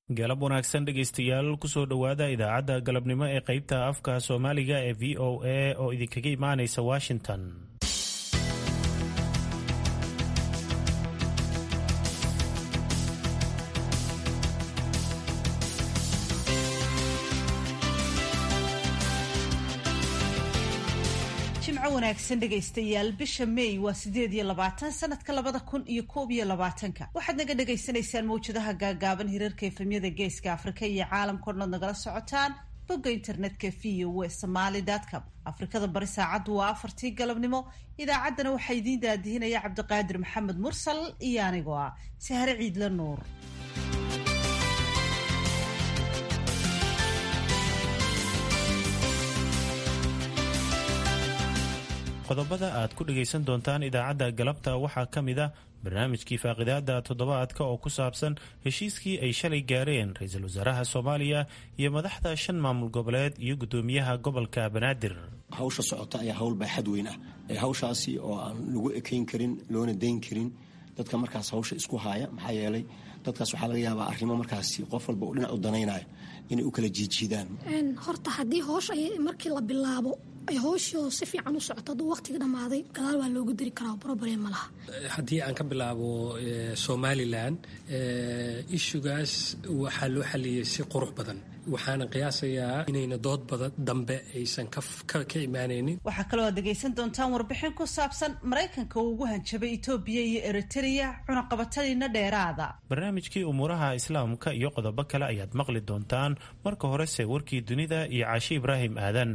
galab wanaagsan dhegaystayaal kusoo dhowaada idaacadda galabnimo ee qaybta afka soomaaliga ee v o a oo idinkaga imaanaysa washington jimco wanaagsan dhegaystayaal bisha may waa sideed iyo labaatan sanadka labada kun iyo koob iyo labaatanka waxaad naga dhagaysanaysaan mawjadaha gaagaaban hirarka efemyada geeska afrika iyo caalamka odhanaad nagala socotaan bogga internetka v o e somaly com afrikada bari saacaddu waa afartii galabnimo idaacaddana waxaa idiin daadihinaya cabdiqaadir maxamed mursal iyo anigoo ah sahre ciidla nuur qodobada aad ku dhagaysan doontaan idaacadda galabta waxaa ka mid a barnaamijkii faaqidaada toddobaadka oo ku saabsan heshiiskii ay shalay gaareen ra-iisul wasaaraha soomaaliya iyo madaxda shan maamul goboleed iyo guddoomiyaha gobolka banaadir hawsha socota ayaa hawl baaxad weyn ah hawshaasi oo aan lagu ekayn karin loona dayn karin dadka markaas hawsha isku haaya maxaa yeelay dadkaas waxaa laga yaabaa arrimo markaasi qof walba uu dhinac u danaynayo inay u kala jiidjiidaan horta haddii hoosh markii la bilaabo ay hooshoo si fiican u socoto hadduu waqtiga dhammaaday gadaal waa loogu diri karaa broblem ma laha haddii aan ka bilaabo somalilan ishugaas waxaa loo xaliyey si qurux badan waxaana qiyaasayaa inayna dood badan dambe aysan ka imaanaynin waxaa kaloo aad dhegaysan doontaan warbixin ku saabsan maraykanka uu ugu hanjabay etoobiya iyo eritrea cunaqabatadiina dheeraada barnaamijkii umuuraha islaamka iyo qodobo kale ayaad maqli doontaan marka horese warkii dunida iyo caashi ibraahim aadan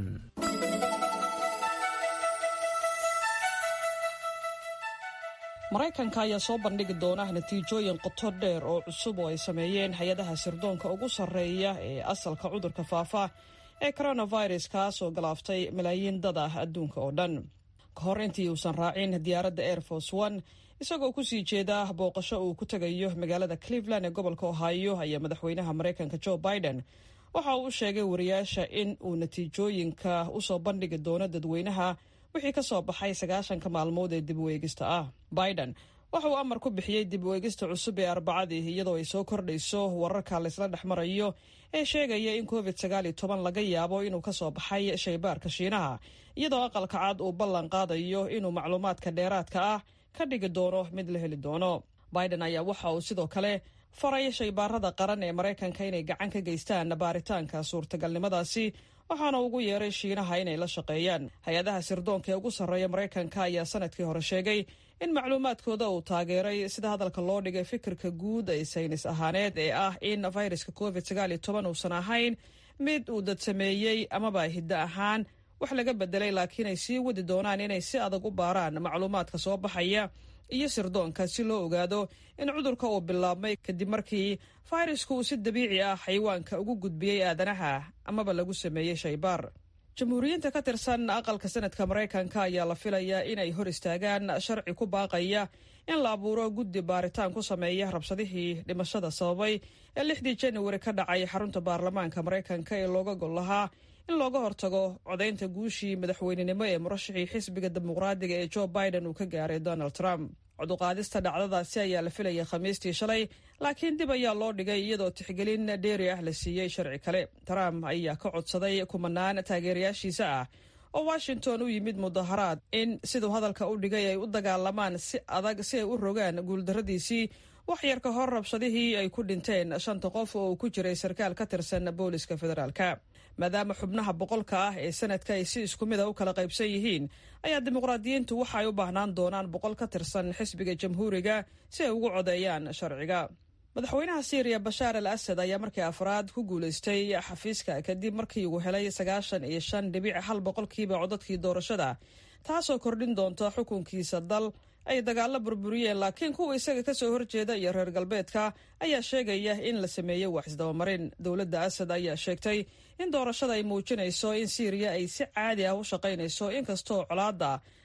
maraykanka ayaa soo bandhigi doona natiijooyin qoto dheer oo cusub oo ay sameeyeen hay-adaha sirdoonka ugu sarreeya ee asalka cudurka faafa ee coronavirus kaas oo galaaftay malaayiin dad ah adduunka oo dhan ka hor intii uusan raacin diyaaradda air force one isagoo kusii jeeda booqasho uu ku tegayo magaalada cleveland ee gobolka ohio ayaa madaxweynaha maraykanka joe biden waxa uu u sheegay wariyaasha in uu natiijooyinka usoo bandhigi doono dadweynaha wixii ka soo baxay sagaashanka maalmood ee dib u eegista ah biden waxa uu amar ku bixiyey dib u eegista cusub ee arbacadii iyadoo ay soo kordhayso wararka laysla dhex marayo ee sheegaya in covid sagaal iyo toban laga yaabo inuu ka soo baxay shaybaarka shiinaha iyadoo aqalka cad uu ballan qaadayo inuu macluumaadka dheeraadka ah ka dhigi doono mid la heli doono biden ayaa waxa uu sidoo kale faray shaybaarada qaran ee maraykanka inay gacan ka geystaan baaritaanka suurtagalnimadaasi waxaana ugu yeeray shiinaha inay la shaqeeyaan hay-adaha sirdoonka ee ugu sarreeya maraykanka ayaa sanadkii hore sheegay in macluumaadkooda uu taageeray sida hadalka loo dhigay fikirka guud ee saynis ahaaneed ee ah in fayraska covid sagaal iyo toban uusan ahayn mid uu dad sameeyey amaba hiddo ahaan wax laga bedelay laakiin ay sii wadi doonaan inay si adag u baaraan macluumaadka soo baxaya iyo sirdoonka si loo ogaado in cudurka uu bilaabmay kadib markii fayrasku uu si dabiici ah xayawaanka ugu gudbiyey aadanaha amaba lagu sameeyey shaybaar jamhuuriyiinta ka tirsan aqalka sanadka maraykanka ayaa la filayaa inay hor istaagaan sharci ku baaqaya in la abuuro guddi baaritaan ku sameeya rabshadihii dhimashada sababay ee lixdii januari ka dhacay xarunta baarlamaanka maraykanka ee looga gol lahaa in looga hortago codaynta guushii madaxweynenimo ee murashixii xisbiga dimuqraadiga ee joe biden uu ka gaaray donald trump coduqaadista dhacdadaasi ayaa la filayay khamiistii shalay laakiin dib ayaa loo dhigay iyadoo tixgelin dheeri ah la siiyey sharci kale trump ayaa ka codsaday kumanaan taageerayaashiisa ah oo washington u yimid mudaharaad in siduu hadalka u dhigay ay u dagaalamaan si adag si ay u rogaan guuldarradiisii wax yar ka hor rabshadihii ay ku dhinteen shanta qof oo uu ku jiray sarkaal ka tirsan booliska federaalka maadaama xubnaha boqolka ah ee sanadka ay si isku mid a u kala qaybsan yihiin ayaa dimuqraadiyiintu waxa ay u baahnaan doonaan boqol ka tirsan xisbiga jamhuuriga si ay ugu codeeyaan sharciga madaxweynaha syriya bashaar al asad ayaa markii afraad ku guulaystay xafiiska kadib markii uu helay sagaashan iyo shan dhibic hal boqolkiiba codadkii doorashada taasoo kordhin doonta xukunkiisa dal ay dagaalo burburiyeen laakiin kuwa isaga kasoo horjeeda iyo reer galbeedka ayaa sheegaya in la sameeyey wax isdabamarin dowladda asad ayaa sheegtay in doorashada ay muujinayso in siiriya ay si caadi ah u shaqaynayso inkastoo colaadda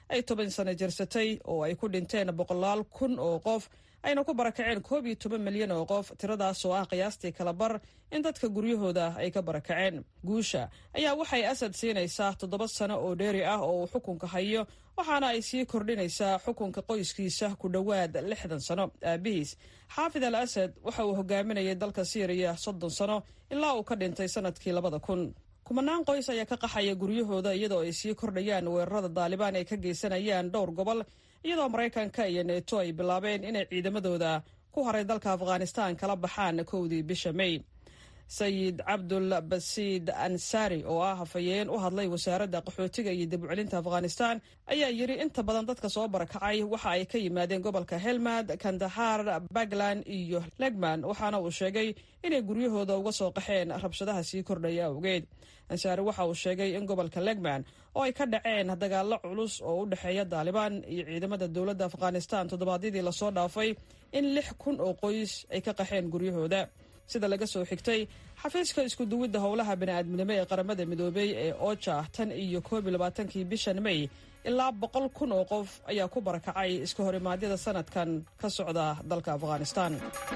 ay toban sano jirsatay oo ay ku dhinteen boqolaal kun oo qof ayna ku barakaceen koob iyo toban milyan oo qof tiradaas oo ah qiyaastii kala bar in dadka guryahooda ay ka barakaceen guusha ayaa waxay asad siinaysaa toddoba sano oo dheeri ah oo uu xukunka hayo waxaana ay sii kordhinaysaa xukunka qoyskiisa ku dhowaad lixdan sano aabihiis xaafid al asad waxa uu hogaaminayay dalka siiriya soddon sano ilaa uu ka dhintay sanadkii labada kun kumanaan qoys ayaa ka qaxaya guryahooda iyadoo ay sii kordhayaan weerarada daalibaan ay ka geysanayaan dhowr gobol iyadoo maraykanka iyo neeto ay bilaabeen inay ciidamadooda ku haray dalka afghanistan kala baxaan kowdii bisha may sayid cabdul basiid ansari oo ah hafayeen u hadlay wasaaradda qaxootiga iyo dib u celinta afghanistan ayaa yidhi inta badan dadka soo barakacay waxa ay ka yimaadeen gobolka helmad kandahar bagland iyo legman waxaana uu sheegay inay guryahooda uga soo qaxeen rabshadaha sii kordhaya awgeed ansaari waxa uu sheegay in gobolka legman oo ay ka dhaceen dagaallo culus oo u dhexeeya daalibaan iyo ciidamada dowladda afghanistan toddobaadyadii lasoo dhaafay in lix kun oo qoys ay ka qaxeen guryahooda sida laga soo xigtay xafiiska iskuduwidda howlaha bani'aadminimo ee qaramada midoobey ee oja tan iyo koob iyo labaatankii bishan may ilaa boqol kun oo qof ayaa ku barakacay iska horimaadyada sanadkan ka socda dalka afghanistan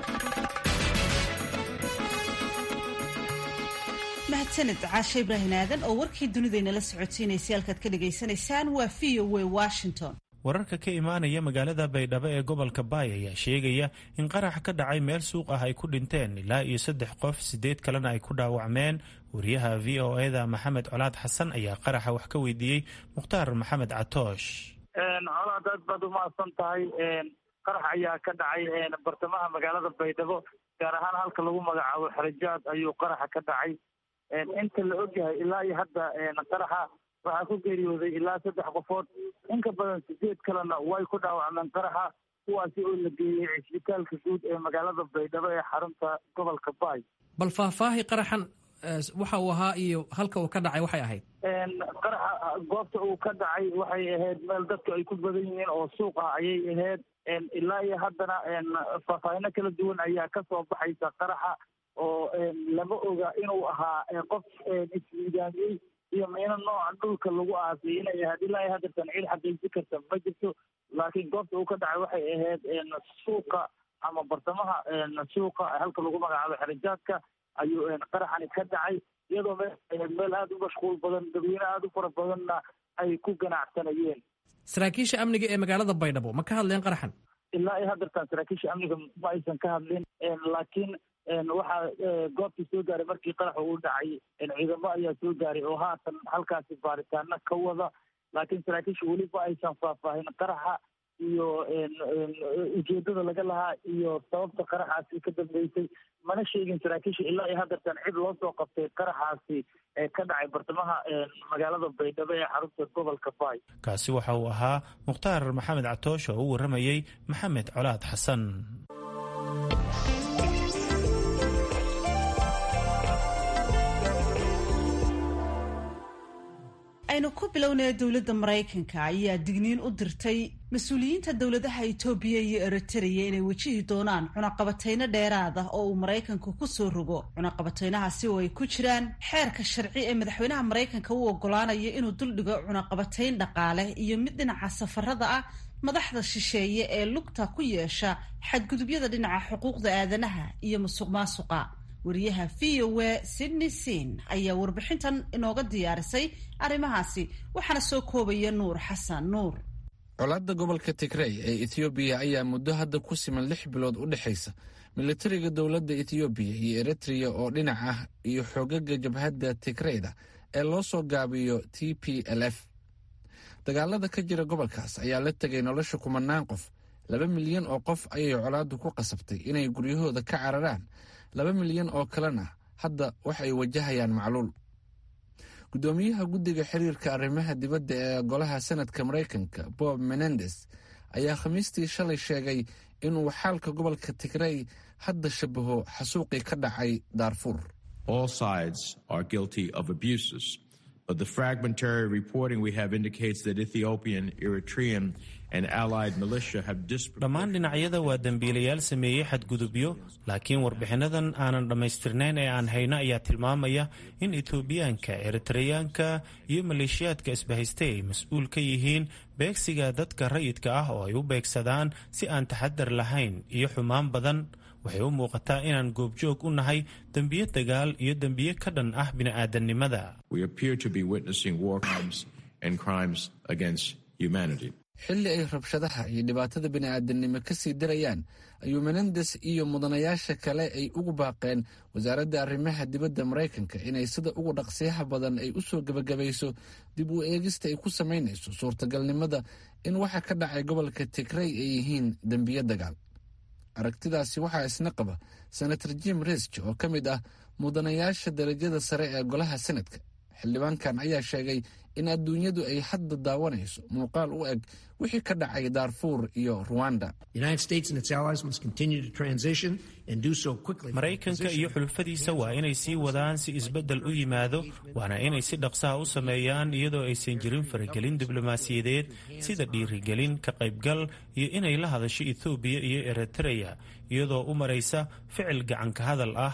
mahadsanid caashe ibraahim aadan oo warkii dunidaynala socodsiinaysay halkaad ka dhagaysanaysaan waa v o w washington wararka ka imaanaya magaalada baydhabo ee gobolka baay ayaa sheegaya in qarax ka dhacay meel suuq ah ay ku dhinteen ilaa iyo saddex qof sideed kalena ay ku dhaawacmeen wariyaha v o eda maxamed colaad xasan ayaa qaraxa wax ka weydiiyey mukhtaar maxamed catoosh colaad aad baad umahadsan tahay qarax ayaa ka dhacay bartamaha magaalada baydhabo gaar ahaan halka lagu magacaabo xerajaad ayuu qaraxa ka dhacay inta la ogyahay ilaa iyo hadda qaraxa waxaa ku geeriyooday ilaa saddex qofood in ka badan sideed kalena way ku dhaawacmeen qaraxa kuwaasi oo la geeyey cisbitaalka guud ee magaalada baydhabo ee xarunta gobolka baay bal faahfaahi qaraxan waxa uu ahaa iyo halka uu ka dhacay waxay ahayd qaraxa goobta uu ka dhacay waxay ahayd meel dadku ay ku badan yihiin oo suuq ah ayay ahayd ilaa iyo haddana faahfaahino kala duwan ayaa ka soo baxaysa qaraxa oo lama oga inuu ahaa qof ismiidaamiyey iyo miino nooca dhulka lagu aasay inay ahayd ilaa iyo haddeertan ciid xaqiijin karta ma jirto laakiin goobta uu ka dhacay waxay ahayd suuqa ama bartamaha suuqa halka lagu magacaabo xerijaadka ayuu qaraxani ka dhacay iyadoo meel ahayd meel aada u mashquul badan dadweyne aada u fara badanna ay ku ganacsanayeen saraakiisha amniga ee magaalada baydhabo ma ka hadleen qaraxan ilaa iyo haddeertan saraakiisha amniga ma aysan ka hadlin laakiin waxaa goobtii soo gaaray markii qaraxa uu dhacay ciidamo ayaa soo gaaray oo haatan halkaasi baaritaano ka wada laakiin saraakiisha weli ma aysan faahfaahin qaraxa iyo ujeedada laga lahaa iyo sababta qaraxaasi ka dambeysay mana sheegin saraakiisha ilaa iyo haddeertan cid loo soo qabtay qaraxaasi ee ka dhacay bartamaha magaalada baydhabo ee xarunta gobolka baay kaasi waxa uu ahaa mukhtaar maxamed catoosh oo u warramayey maxamed colaad xasan aynu ku bilownaya dowladda maraykanka ayaa digniin u dirtay mas-uuliyiinta dowladaha itoobiya iyo eritreya inay wejihi doonaan cunaqabatayno dheeraad ah oo uu maraykanku ku soo rogo cunaqabataynahaasi oo ay ku jiraan xeerka sharci ee madaxweynaha maraykanka u ogolaanaya inuu duldhigo cunaqabatayn dhaqaale iyo mid dhinaca safarada ah madaxda shisheeye ee lugta ku yeesha xadgudubyada dhinaca xuquuqda aadanaha iyo musuq maasuqa wariyaha v o a sydney sin ayaa warbixintan inooga diyaarisay arrimahaasi waxaana soo koobaya nuur xasan nuur colaadda gobolka tigrey ee ethoobiya ayaa muddo hadda ku siman lix bilood u dhexaysa militariga dowladda ethoobiya iyo eritreya oo dhinac ah iyo xoogaga jabhadda tigreyda ee loo soo gaabiyo t p l f dagaalada ka jira gobolkaas ayaa la tegay nolosha kumanaan qof laba milyan oo qof ayay colaaddu ku qasabtay inay guryahooda ka cararaan laba milyan oo kalena hadda waxay wajahayaan macluul guddoomiyaha guddiga xiriirka arrimaha dibadda ee golaha senadka maraykanka bob menendes ayaa khamiistii shalay sheegay inuu xaalka gobolka tigrey hadda shabaho xasuuqii ka dhacay daarfuur But the fragmentary reporting we have indicates that Ethiopian, Eritrean, and allied militia have dhammaan dhinacyada waa dembiilayaal sameeyey xadgudubyo laakiin warbixinnadan aanan dhammaystirnayn ee aan hayno ayaa tilmaamaya in etoobiyaanka eritreyaanka iyo maleeshiyaadka isbahaystay ay mas-uul ka yihiin beegsiga dadka rayidka ah oo ay u beegsadaan si aan taxadar lahayn iyo xumaan badan waxay u muuqataa inaan goobjoog u nahay dembiyo dagaal iyo dembiyo ka dhan ah bini'aadannimada xilli ay rabshadaha iyo dhibaatada bini'aadanimo ka sii darayaan ayuu menendes iyo mudanayaasha kale ay ugu baaqeen wasaaradda arrimaha dibadda maraykanka inay sida ugu dhaqsiyaha badan ay u soo gebagabayso dib u eegista ay ku samaynayso suurtagalnimada in waxa ka dhacay gobolka tigrey ay yihiin dembiyo dagaal aragtidaasi waxaa isna qaba senator jim risk oo ka mid ah mudanayaasha darajada sare ee golaha senadka xildhibaankan ayaa sheegay in adduunyadu ay hadda daawanayso muuqaal u eg wixii ka dhacay daarfuur iyo ruwanda maraykanka iyo xulufadiisa waa inay sii wadaan si isbeddel u yimaado waana inay si dhaqsaha u sameeyaan iyadoo aysan jirin faragelin diblomaasiyadeed sida dhiirigelin ka qaybgal iyo inay la hadasho ethoobiya iyo eritreya iyadoo u maraysa ficil gacanka hadal ah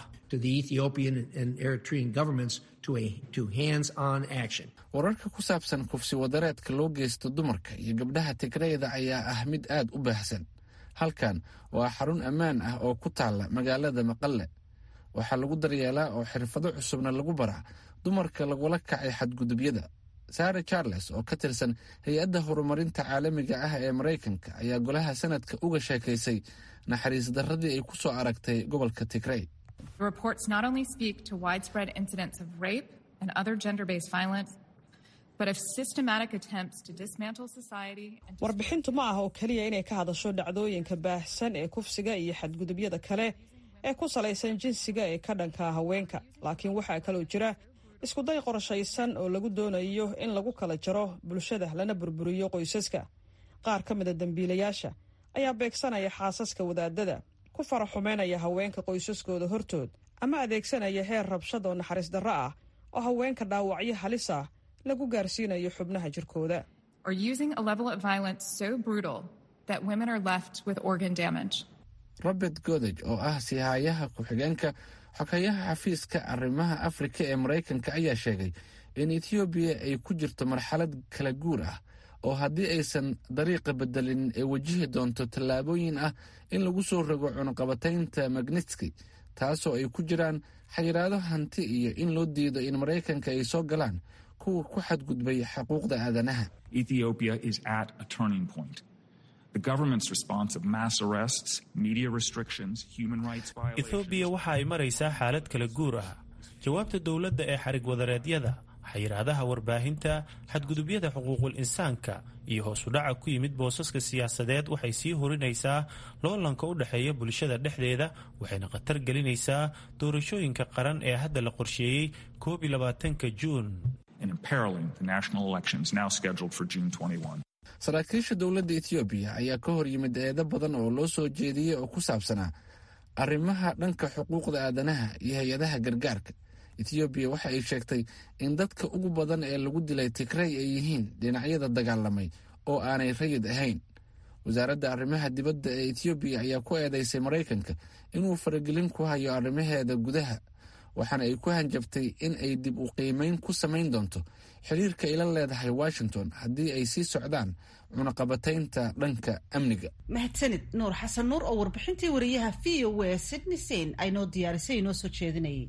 wararka ku saabsan kufsi wadareedka loo geysto dumarka iyo gabdhaha tigreyda ayaa ah mid aad u baahsan halkan waa xarun ammaan ah oo ku taalla magaalada maqalle waxaa lagu daryeelaa oo xirfado cusubna lagu baraa dumarka lagula kacay xadgudubyada sare charles oo ka tirsan hay-adda horumarinta caalamiga ah ee maraykanka ayaa golaha sanadka uga sheekaysay naxariis darradii ay ku soo aragtay gobolka tigrey The reports not only speak to widespread incidents of rape and other gender based violence, but of systematic attempts to dismantle society. And warbixintu ma aha oo keliya inay ka hadasho dhacdooyinka baahsan ee kufsiga iyo xadgudubyada kale ee ku salaysan jinsiga ee ka dhanka haweenka laakiin waxaa kaloo jira iskuday qorshaysan oo lagu doonayo in lagu kala jaro bulshada lana burburiyo qoysaska qaar ka mida dembiilayaasha ayaa beegsanaya xaasaska wadaadada ku faraxumeynaya haweenka qoysaskooda hortood ama adeegsanaya heer rabshad oo naxariis darro ah oo haweenka dhaawacyo halis ah lagu gaarsiinayo xubnaha jirkooda or using a level of violence so brutal that women are left with organ damage. robert godeg oo ah siihaayaha ku-xigeenka xogeyaha xafiiska arrimaha afrika ee maraykanka ayaa sheegay in etoobiya ay ku jirto marxalad kala guur ah oo haddii aysan dariiqa bedelin ay wajihi doonto tallaabooyin ah in lagu soo rogo cunaqabataynta magnitski taasoo ay ku jiraan xayiraado hanti iyo in loo diido in maraykanka ay soo galaan kuwa ku xadgudbay xuquuqda aadanaha Ethiopia is at a turning point. The government's response of mass arrests, media restrictions, human rights violations. ethoobiya waxa ay maraysaa xaalad kala guur ah jawaabta dowladda ee xarig wadareedyada xayiraadaha warbaahinta xadgudubyada xuquuqul insaanka iyo hoos u dhaca ku yimid boosaska siyaasadeed waxay sii horinaysaa loolanka u dhexeeya bulshada dhexdeeda waxayna khatar gelinaysaa doorashooyinka qaran ee hadda la qorsheeyey koob iyo labaatanka juun and imperiling the national elections now scheduled for June 21. saraakiisha dowladda etoobiya ayaa ka hor yimid eedo badan oo loo soo jeediyey oo ku saabsanaa arrimaha dhanka xuquuqda aadanaha iyo hay-adaha gargaarka etoobiya waxa ay sheegtay in dadka ugu badan ee lagu dilay tigrey ay yihiin dhinacyada dagaalamay oo aanay rayid ahayn wasaaradda arrimaha dibadda ee etoobiya ayaa ku eedeysay maraykanka inuu faragelin ku hayo arrimaheeda gudaha waxaana ay ku hanjabtay in ay dib u qiimeyn ku samayn doonto xiriirka ay la leedahay washington haddii ay sii socdaan cunaqabataynta dhanka amniga mahadsanid nuur xasan nuur oo warbixintii wariyaha v o a sydney sein ay noo diyaarisay inoo soo jeedinayay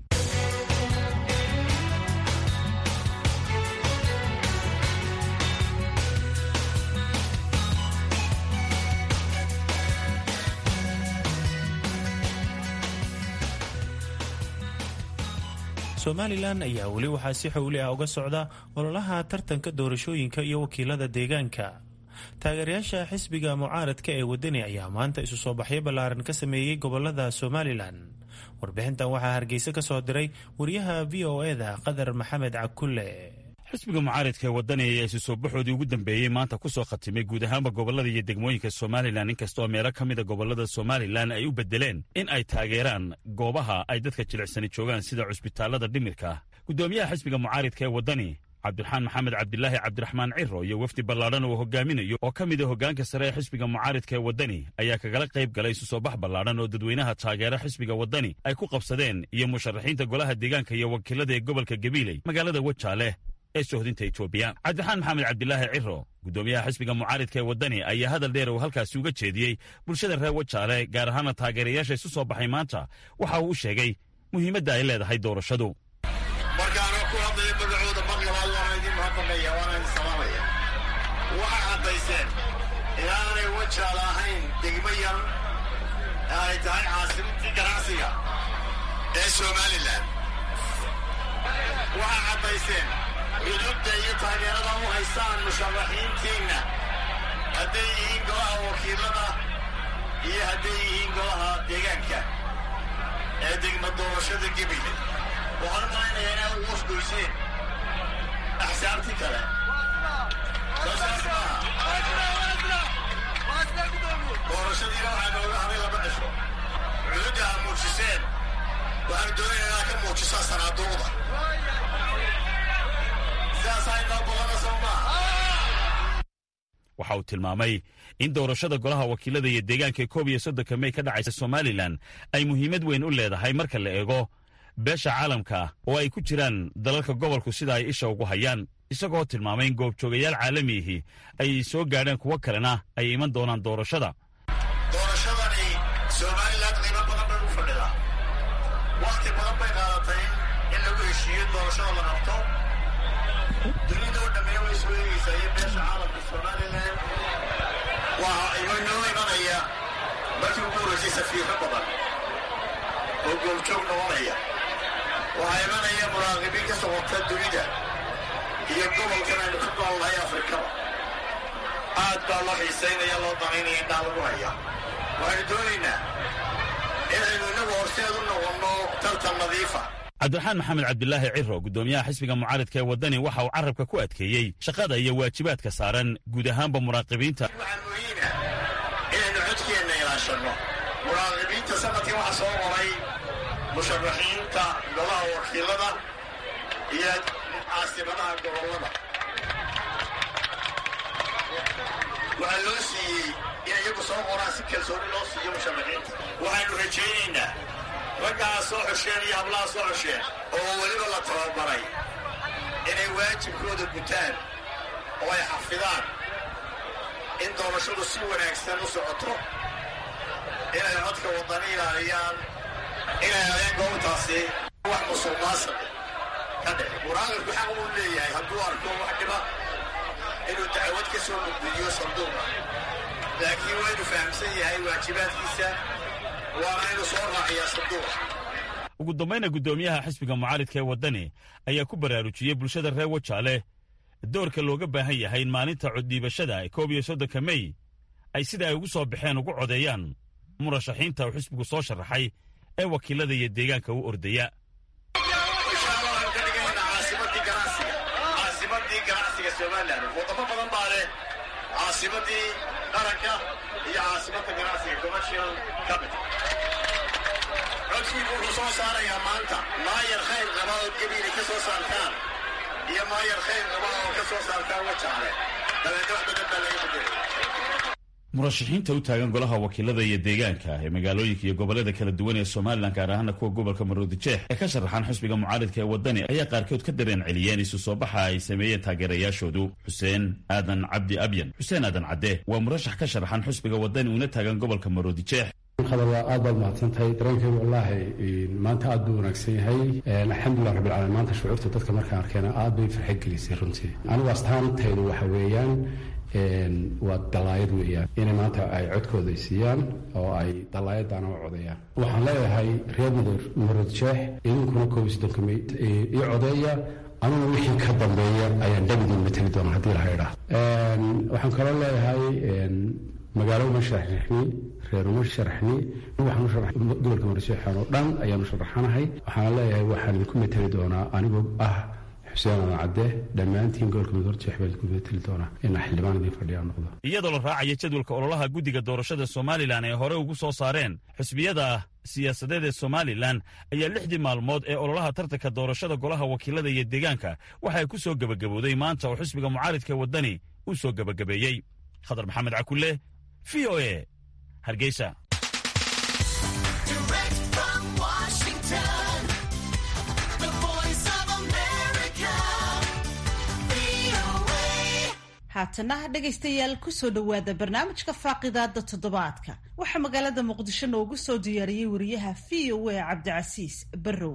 somalilan ayaa weli waxaa si xowli ah uga socda ololaha tartanka doorashooyinka iyo wakiilada deegaanka taageerayaasha xisbiga mucaaradka ee wadani ayaa maanta isu soo baxyo ballaaran ka sameeyey gobolada somalilan warbixintan waxaa hargeysa ka soo diray wariyaha v o eda qadar maxamed cakulle xisbiga mucaaridka ee wadani ayaa isu soo baxoodii ugu dambeeyey maanta ku soo khatimay guud ahaanba gobollada iyo degmooyinka somalilan inkastoo meelo ka mida gobollada somalilan ay u beddeleen in ay taageeraan goobaha ay dadka jilicsani joogaan sida cusbitaallada dhimirka guddoomiyaha xisbiga mucaaridka ee waddani cabdiraxmaan maxamed cabdilaahi cabdiraxmaan ciro iyo wafdi ballaadhan uu hogaaminayo oo ka mid a hoggaanka sare ee xisbiga mucaaridka ee waddani ayaa kagala qayb galay isu soo bax ballaadhan oo dadweynaha taageera xisbiga waddani ay ku qabsadeen iyo musharaxiinta golaha deegaanka iyo wakiilada ee gobolka gabiiley magaalada wajaale ee sohdinta etoobiya cabdiraxmaan maxamed cabdilaahi ciro guddoomiyaha xisbiga mucaaridka ee waddani ayaa hadal dheer uu halkaasi uga jeediyey bulshada reer wajaale gaar ahaana taageerayaasha isu soo baxay maanta waxa uu u sheegay muhiimadda ay leedahay doorashadu markaanoo ku hadlaya magacooda mar labaad waana idin mahadnaqaya waana idin salaamaya waxay caddayseen inaanay wajaal ahayn degmo yar ee ay tahay caasimadii ganacsiga ee somalilan waxay caddayseen cudubda iyo taageerada u haystaan musharaxiintiinna hadday yihiin golaha wakiilada iyo hadday yihiin golaha deegaanka ee degma doorashada gebile waxaan u malaynayaa inaad ugu wasgoyseen axsaabtii kale soosaas maaha doorashadiina waxaa nooga haday laba cisho cududda aad muujiseen waxaanu doonayna inaad ka muujisaa sanaaduuqda sidaasaa inoo ballana soo maaha waxa uu tilmaamay in doorashada golaha wakiilada iyo deegaanka ee koob iyo soddonka mey ka dhacaysa somalilan ay muhiimad weyn u leedahay marka la eego beesha caalamka oo ay ku jiraan dalalka gobolku sida ay isha ugu hayaan isagoo tilmaamay in goobjoogayaal caalamiihi ay soo gaadheen kuwo kalena ay iman doonaan doorashada doorashadani somalilan qiimo badan bay u fadhidaa wakhti badan bay qaadatay in lagu heshiiyo doorashada la qabto dunida oo dhammina way soo eegaysaa iyo beesha caalamka somalilan waa inoo imanaya markii ugu horraysay safiirro badan oo goobjoog noqonaya waxaa imanaya muraaqibiin ka socota dunida iyo gobolkan aynu ka noolnahay afrikada aad baa loo xiisaynaya loo danaynaya indhaa lagu haya waxaynu doonaynaa inaynu innagu horseed u noqonno tartan nadiifa cabdiraxmaan maxamed cabdilaahi ciro guddoomiyaha xisbiga mucaaridka ee waddani waxa uu carrabka ku adkeeyey shaqada iyo waajibaadka saaran guud ahaanba muraaqibiinta waxaa muhiima inaynu codkeenna ilaashanno muraaqibiinta sanadkii waxaa soo qoray musharaxiinta golaha wakiilada iyo caasimadaha gobollada waxaa loo siiyey in iyagu soo qoraan si kalsooni loo siiyo musharaxiinta waxaynu rajaynaynaa raggaa soo xosheen iyo hablaha soo xosheen oo weliba la tababaray inay waajibkooda gutaan oo ay xafidaan in doorashadu si wanaagsan u socoto inay codka waddani ilaaliyaan inay adeen goobtaasi wax musuqmaasuq ka dhici muraaqibku xaq uu leeyahay hadduu arko wax dhiba inuu dacwad ka soo gudbiyo sanduuqa laakiin waa inuu fahamsan yahay waajibaadkiisa waana inuu soo raaciyaa sanduuqa ugu dambayna guddoomiyaha xisbiga mucaaridka ee waddani ayaa ku baraarujiyey bulshada reer wajaale doorka looga baahan yahay in maalinta coddhiibashada ee koob iyo soddonka mey ay sida ay ugu soo baxeen ugu codeeyaan murashaxiinta uu xisbigu soo sharaxay ee wakiilada iyo deegaanka u ordaya caasimadii ganacsiga somalilan wadamo badan baa leh caasimadii qaranka iyo caasimadda ganacsiga commercial capital codkiibu wuxuu soo saarayaa maanta maayar khayr qaba oo gabiilay ka soo saartaan iyo maayar khayr qaba oo ka soo saartaan wajaale dabeedna wax badan baa laga bedelay murashaxiinta u taagan golaha wakiilada iyo deegaanka ee magaalooyinka iyo gobollada kala duwan ee somalilan gaar ahaana kuwa gobolka maroodijeex ee ka sharaxaan xisbiga mucaaridka ee waddani ayaa qaarkood ka dareen celiyeen isu soo baxa ay sameeyeen taageerayaashoodu xuseen aadan cabdi abyan xuseen aadan cadde waa murashax ka sharaxan xisbiga waddani uuna taagan gobolka maroodijeex waa aad baad mahadsan tahay dareenkaygu wallaahi maanta aad buu wanaagsan yahay alxamdulilah rabbil caalamiin maanta shucuurta dadka markaan arkeena aad bay farxad gelisay runtii anigu astaantaydu waxa weeyaan waa dalaayad weeyaan inay maanta ay codkooda siiyaan oo ay dalaayadana u codayaan waxaan leeyahay reer maroodjeex idinkuna koob iyo soddonka mey ii codeeya anugu wixii ka dambeeya ayaan dhabidin mateli doona haddii laha idhaah waxaan kaloo leeyahay magaalo uma sharaxni reer uma sharaxni waxaan u sharax gobolka maroodjeexan oo dhan ayaan u sharaxanahay waxaana leeyahay waxaan idinku mateli doonaa anigoo ah xuseen adan cadde dhammaantiin gobolka midorjeex baa idinku mateli doonaa inaa xildhibaan idiin fadhiyaa noqdo iyadoo la raacaya jadwalka ololaha guddiga doorashada somalilan ee hore ugu soo saareen xisbiyada siyaasadeed ee somalilan ayaa lixdii maalmood ee ololaha tartanka doorashada golaha wakiilada iyo deegaanka waxay ku soo gebagabowday maanta oo xisbiga mucaaridka waddani uu soo gebagabeeyey khadar maxamed cakulle v o e hargeysa haatana dhegaystayaal kusoo dhowaada barnaamijka faaqidaada toddobaadka waxaa magaalada muqdisho noogu soo diyaariyey wariyaha v o a cabdicasiis barrow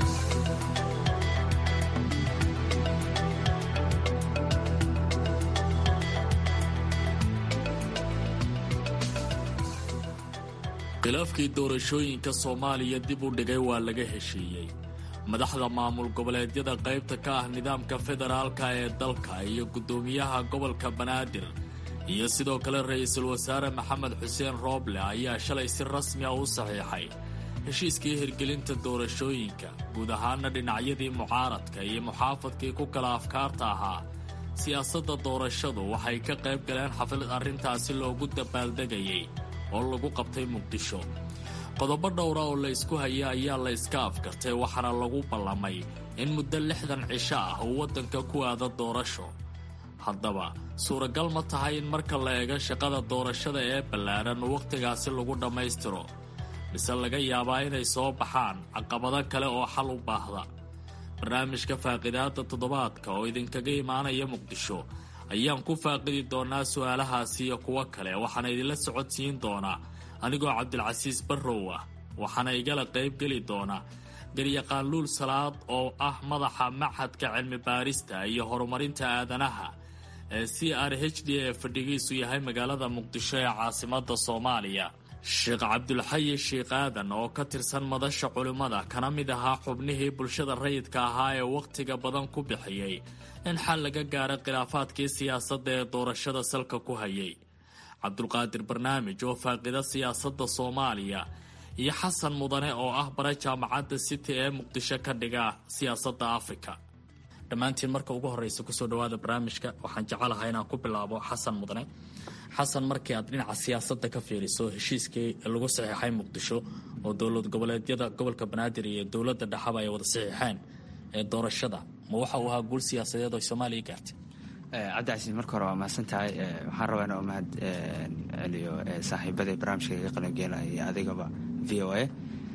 khilaafkii doorashooyinka soomaaliya dib u dhigay waa laga heshiiyey madaxda maamul goboleedyada qaybta ka ah nidaamka federaalka ee dalka iyo guddoomiyaha gobolka banaadir iyo sidoo kale ra-iisul wasaare maxamed xuseen rooble ayaa shalay si rasmi ah u saxiixay heshiiskii hirgelinta doorashooyinka guud ahaana dhinacyadii mucaaradka iyo muxaafadkii ku kala afkaarta ahaa siyaasadda doorashadu waxay ka qayb galeen xaflad arrintaasi loogu dabaaldegayay oo lagu qabtay muqdisho qodobo dhowra oo la ysku haya ayaa la yska afkartay waxaana lagu ballamay in muddo lixdan cisho ah uu waddanka ku aado doorasho haddaba suuragal ma tahay in marka la eego shaqada doorashada ee ballaaran wakhtigaasi lagu dhammaystiro mise laga yaabaa inay soo baxaan caqabado kale oo xal u baahda barnaamijka faaqidaada toddobaadka oo idinkaga imaanaya muqdisho ayaan ku faaqidi doonaa su-aalahaasi iyo kuwo kale waxaana idinla socodsiin doonaa anigoo cabdilcasiis barrow ah waxaana igala qaybgeli doona garyaqaan luul salaad oo ah madaxa maxadka cilmi baarista iyo horumarinta aadanaha ee c r h d ee fadhigiisu yahay magaalada muqdisho ee caasimada soomaaliya sheekh cabdulxayi sheikh aadan oo ka tirsan madasha culimmada kana mid ahaa xubnihii bulshada rayidka ahaa ee wakhtiga badan ku bixiyey in xal laga gaara khilaafaadkii siyaasadda ee doorashada salka ku hayay cabdulqaadir barnaamij oo faaqida siyaasadda soomaaliya iyo xasan mudane oo ah bara jaamacadda city ee muqdisho ka dhiga siyaasadda afrika dhammaantiin marka ugu horreysa kusoo dhawaada barnaamijka waxaan jecelahay inaan ku bilaabo xasan mudane xasan markii aad dhinaca siyaasadda ka fiiriso heshiiskii lagu saxiixay muqdisho oo dowlad goboleedyada gobolka banaadir iyo dowladda dhexaba ay wada saxiixeen ee doorashada ma waxa uu ahaa guul siyaasadeed oo soomaaliya gaartay cabdicasiis marka hore waa mahadsan tahay waxaan rabaa inuu mahad celiyo saaxiibada barnaamijka kaga qalangeelaya iyo adigaba v o a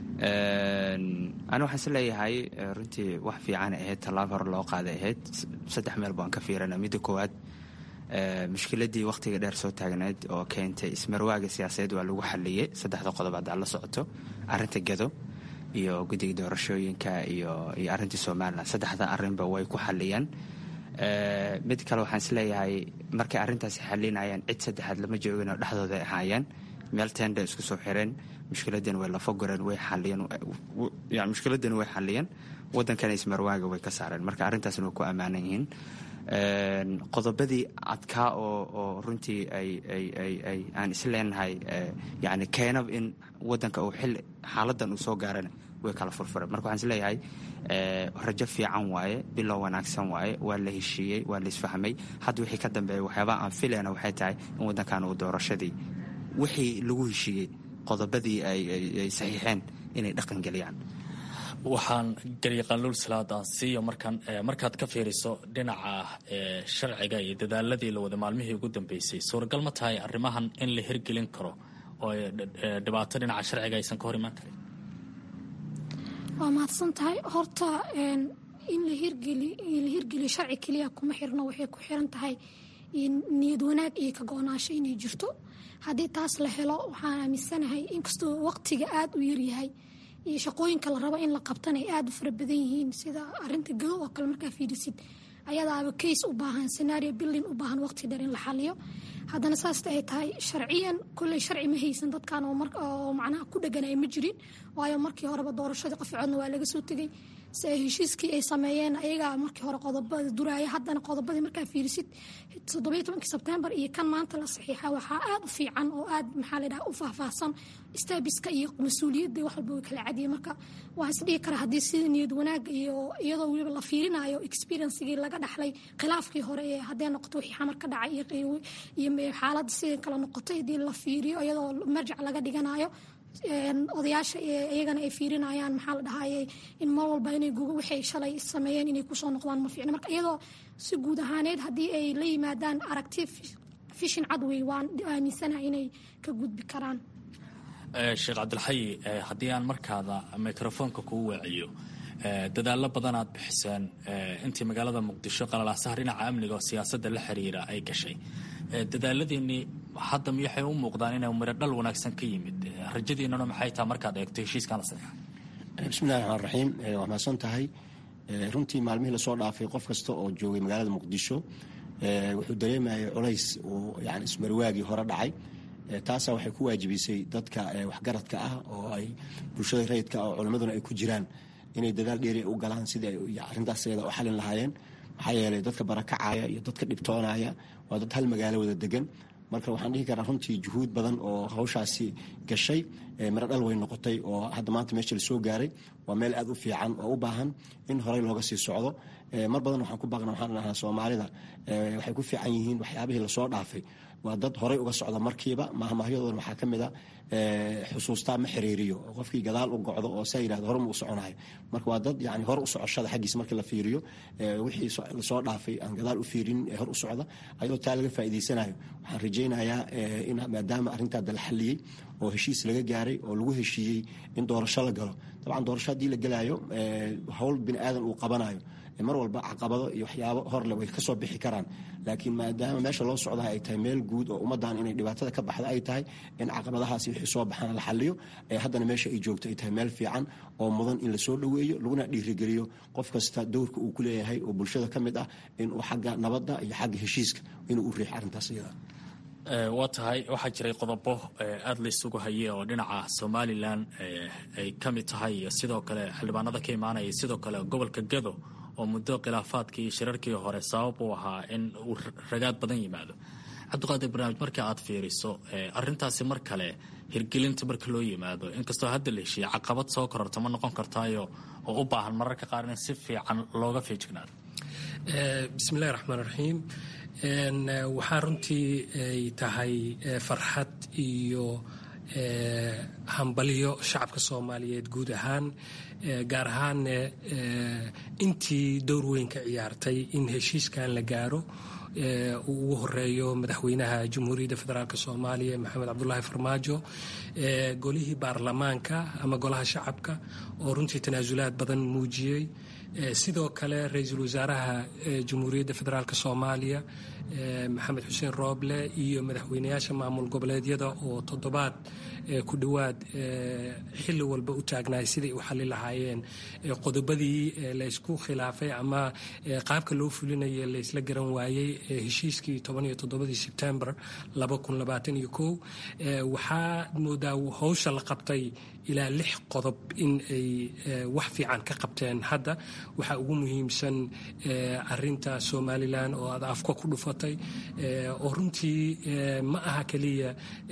ani waxaan is leeyahay runtii wax fiican ahayd tallaab hore loo qaaday ahayd saddex meel baan ka fiirana midda koowaad mushkiladii wakhtiga dheer soo taagneyd oo keentay ismarwaaga siyaasadeed waa lagu xaliyey saddexda qodob haddaa la socoto arinta gado iyo guddiga doorashooyinka iyo iyo arrintii somalilan saddexda arrinba way ku xaliyeen mid kale waxaan isleeyahay markay arrintaasi xalinayaan cid saddexaad lama joogin oo dhexdooda ahaayeen meel tenda isku soo xireen mushkiladan way lafagureen way xaliyeen mushkiladan way xaliyeen waddankana ismarwaaga way ka saareen marka arrintaasna way ku ammaanan yihiin qodobadii adkaa oo oo runtii ay ay ay ay aan isleenahay yani keenab in waddanka uu xilli xaaladan uu soo gaarana way kala furfureen marka waxaan isleeyahay rajo fiican waaye bilow wanaagsan waaye waa la heshiiyey waa la isfahmay hadda wixii ka dambeeya waxyaabaha aan filayna waxay tahay in waddankan uu doorashadii wixii lagu heshiiyey qodobadii ay saxiixeen inay dhaqan geliyaan waxaan garyaqaaluul salaadaan siiyo markaan markaad ka fiiriso dhinaca sharciga iyo dadaaladii la wada maalmihii ugu dambeysay suuragal ma tahay arrimahan in la hirgelin karo oo dhibaato dhinaca sharciga aysan ka hor imaan karin waa mahadsan tahay horta in la hirgeliyo sharci keliya kuma xirno waxay ku xiran tahay niyad wanaag iyo ka go-naansho inay jirto haddii taas la helo waxaan aaminsanahay inkastoo waqtiga aada u yaryahay iyo shaqooyinka la rabo in la qabtan ay aada u fara badan yihiin sida arinta gado oo kale markaa fiirisid ayadaaba case u baahan scenario building u baahan waqti dheer in la xaliyo haddana saasta ay tahay sharciyan kolley sharci ma haysan dadkan oo macnaha ku dheganaya ma jirin waayo markii horeba doorashadii qof codna waa laga soo tegay se heshiiskii ay sameeyeen ayagaa markii hore qodobada duraaya haddana qodobadii markaa fiirisid toddobiyo tobankii sebtembar iyo kan maanta la saxiixa waxaa aad u fiican oo aad maxaa la dhaha u faahfaahsan staabiska iyo mas-uuliyadda wax walba way kala cadiye marka waa isdhihi kara haddii sida niyad wanaag iyo iyadoo weliba la fiirinayo experiencegii laga dhaxlay khilaafkii hore ee haddee noqoto wixii xamar ka dhacay iyo xaaladda sidai kala noqotay haddii la fiiriyo iyadoo marjac laga dhiganayo odayaasha iyagana ay fiirinayaan maxaa la dhahayay in mar walba inay waxay shalay sameeyeen inay kusoo noqdaan ma fiicna marka iyadoo si guud ahaaneed haddii ay la yimaadaan aragti fishin cadwey waan aaminsanaha inay ka gudbi karaan sheekh cabdilxayi haddii aan markaada mikrofoonka kuu weeciyo dadaallo badan aad bixiseen intii magaalada muqdisho qalalaasaha dhinaca amniga oo siyaasadda la xiriira ay gashay dadaaladiinnii hadda miyaxay u muuqdaan inay miro dhal wanaagsan ka yimid rajadiinnuna maxay taha markaad eegto heshiiskan la saxiixa bismillahi raxmaan raxiim waa mahadsan tahay runtii maalmihii lasoo dhaafay qof kasta oo joogay magaalada muqdisho wuxuu dareemayay culays uu yani ismarwaagii hore dhacay taasaa waxay ku waajibisay dadka waxgaradka ah oo ay bulshada rayidka ah oo culimmaduna ay ku jiraan inay dadaal dheeri u galaan sidii ay arrintaas iyada u xalin lahaayeen maxaa yeelay dadka barakacaya iyo dadka dhibtoonaya waa dad hal magaalo wada degan marka waxaan dhihi karaa runtii juhuud badan oo hawshaasi gashay miro dhal way noqotay oo hadda maanta meesha lasoo gaaray waa meel aad u fiican oo u baahan in horey looga sii socdo mar badan waxaan ku baaqna waxaan dhahnaa soomaalida waxay ku fiican yihiin waxyaabihii lasoo dhaafay waa dad horey uga socda markiiba mahmahyadoona waxaa ka mid a xusuustaa ma xiriiriyo oo qofkii gadaal u gocdo oo saa yidhahdo hore ma u soconayo marka waa dad yani hore u socoshada xaggiisa markii la fiiriyo wixii lasoo dhaafay aan gadaal u fiirin ee hor u socda ayadoo taa laga faa'iidaysanayo waxaan rajaynayaa in maadaama arrintaada la xalliyey oo heshiis laga gaaray oo lagu heshiiyey in doorasho la galo dabcan doorasho haddii la gelaayo howl bini aadan uu qabanayo mar walba caqabado iyo waxyaabo horle way kasoo bixi karaan laakiin maadaama meesha loo socdaa ay tahay meel guud oo ummaddan inay dhibaatada ka baxda ay tahay in caqabadahaasi wixii soo baxana la xaliyo haddana meesha ay joogto ay tahay meel fiican oo mudan in lasoo dhoweeyo laguna dhiirigeliyo qof kasta dowrka uu ku leeyahay oo bulshada ka mid ah inuu xagga nabadda iyo xagga heshiiska inuu u riixo arrintaas iyada waa tahay waxaa jiray qodobo aada la isugu hayay oo dhinaca somalilan ay ka mid tahay iyo sidoo kale xildhibaanada ka imaanaya sidoo kale gobolka gado oo muddo khilaafaadkii shirarkii hore sabab u ahaa in uu ragaad badan yimaado cabdiqaadir barnaamij markii aad fiiriso arintaasi mar kale hirgelinta marka loo yimaado inkastoo hadda la heshiiya caqabad soo kororta ma noqon kartaayo oo u baahan mararka qaar in si fiican looga feejignaado bismillahi raxmaan raxiim waxaa runtii ay tahay farxad iyo hambalyo shacabka soomaaliyeed guud ahaan gaar ahaanne intii dowr weyn ka ciyaartay in heshiiskan la gaaro uu ugu horeeyo madaxweynaha jamhuuriyadda federaalk soomaaliya maxamed cabdulaahi farmaajo golihii baarlamaanka ama golaha shacabka oo runtii tanaasulaad badan muujiyey sidoo kale ra-iisul wasaaraha jamhuuriyadda federaalk soomaaliya maxamed xuseen rooble iyo madaxweynayaasha maamul goboleedyada oo toddobaad ku dhowaad xilli walba u taagnaay siday u xali lahaayeen qodobadii laysku khilaafay ama qaabka loo fulinaya laysla garan waayey heshiiskii toban iyo toddobadii sebtembar laba kun labaatan iyo kow waxaa moodaa howsha la qabtay ilaa lix qodob in ay wax fiican ka qabteen hadda waxaa ugu muhiimsan arinta somalilan oo aad afka ku dhufatay oo runtii ma aha keliya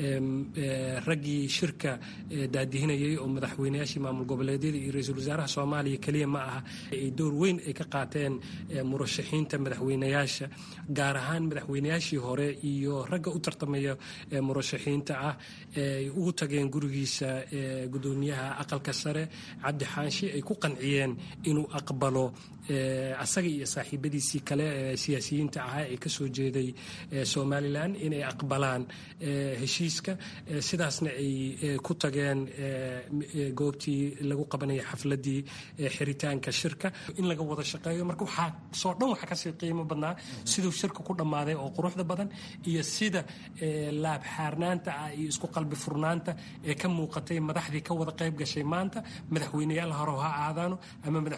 raggii shirka daadihinayay oo madaxweynayaashii maamul goboleedyada iyo ra-iisul wasaaraha soomaaliya keliya ma aha ay door weyn ay ka qaateen murashaxiinta madaxweynayaasha gaar ahaan madaxweynayaashii hore iyo ragga u tartamaya murashaxiinta ah ay ugu tageen gurigiisa gudoomiyaha aqalka sare cabdi xaanshi ay ku qanciyeen inuu aqbalo asaga iyo saaxiibadiisii kale ee siyaasiyiinta ahaa ee kasoo jeeday somalilan inay aqbalaan heshiiska sidaasna ay ku tageen goobtii lagu qabanaya xafladii xiritaanka shirka in laga wada shaqeeyo marka waxaa soo dhan waxa kasii qiimo badnaa siduu shirka ku dhammaaday oo quruxda badan iyo sida laab xaarnaanta ah iyo isku qalbi furnaanta ee ka muuqatay madaxdii ka wada qayb gashay maanta madaxweyneyaal hore ha aadaano ama madaxweynaha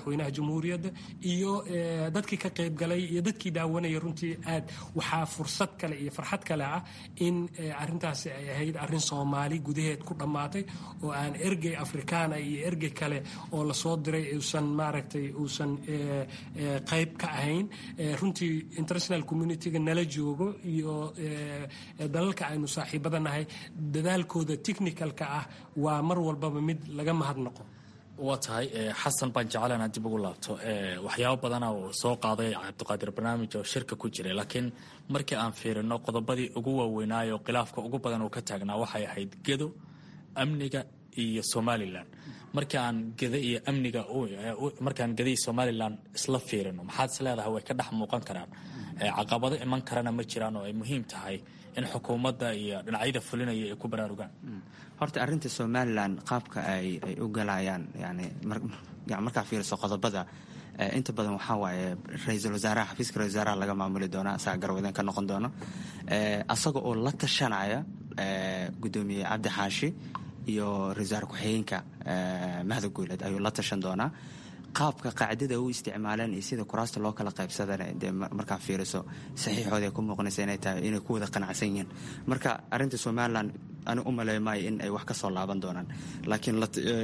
jamhuuriyadda iyo dadkii ka qaybgalay iyo dadkii daawanaya runtii aad waxaa fursad kale iyo farxad kale ah in arintaasi ay ahayd arin soomaali gudaheed ku dhammaatay oo aan ergey afrikaana iyo ergey kale oo lasoo diray uusan maaragtay uusan qayb ka ahayn runtii international communitiga nala joogo iyo dalalka aynu saaxiibada nahay dadaalkooda technicalka ah waa mar walbaba mid laga mahadnaqo waa tahay xasan baan jeclaan aad dib ugu laabto waxyaabo badana uu soo qaaday cabdiqaadir barnaamij oo shirka ku jiray laakiin markii aan fiirino qodobadii ugu waaweynaayo khilaafka ugu badan uu ka taagnaa waxay ahayd gedo amniga iyo somalilan markii aan geda iyo amniga markaan geda iyo somalilan isla fiirino maxaad is leedahay way ka dhex muuqan karaan caqabado iman karana ma jiraan oo ay muhiim tahay in xukuumadda iyo dhinacyada fulinaya ay ku baraarugaan horta arrinta somalilan qaabka ay ay u galayaan yani markaa fiiriso qodobada inta badan waxaa waaye ra-iisul wasaaraha xafiiska ra-isul wasaaraha laga maamuli doona asaga garwadeen ka noqon doono asaga oo la tashanaya guddoomiye cabdi xaashi iyo ra-isul wasaar ku-xigeenka mahda guuleed ayuu la tashan doonaa qaabka qaacidada u isticmaaleen iyo sida kuraasta loo kala qaybsadana dee markaa fiiriso saxiixooda ay ku muuqanaysa inay tahay inay ku wada qanacsan yihiin marka arrinta somalilan ani u maleey maayo in ay wax ka soo laaban doonaan laakiin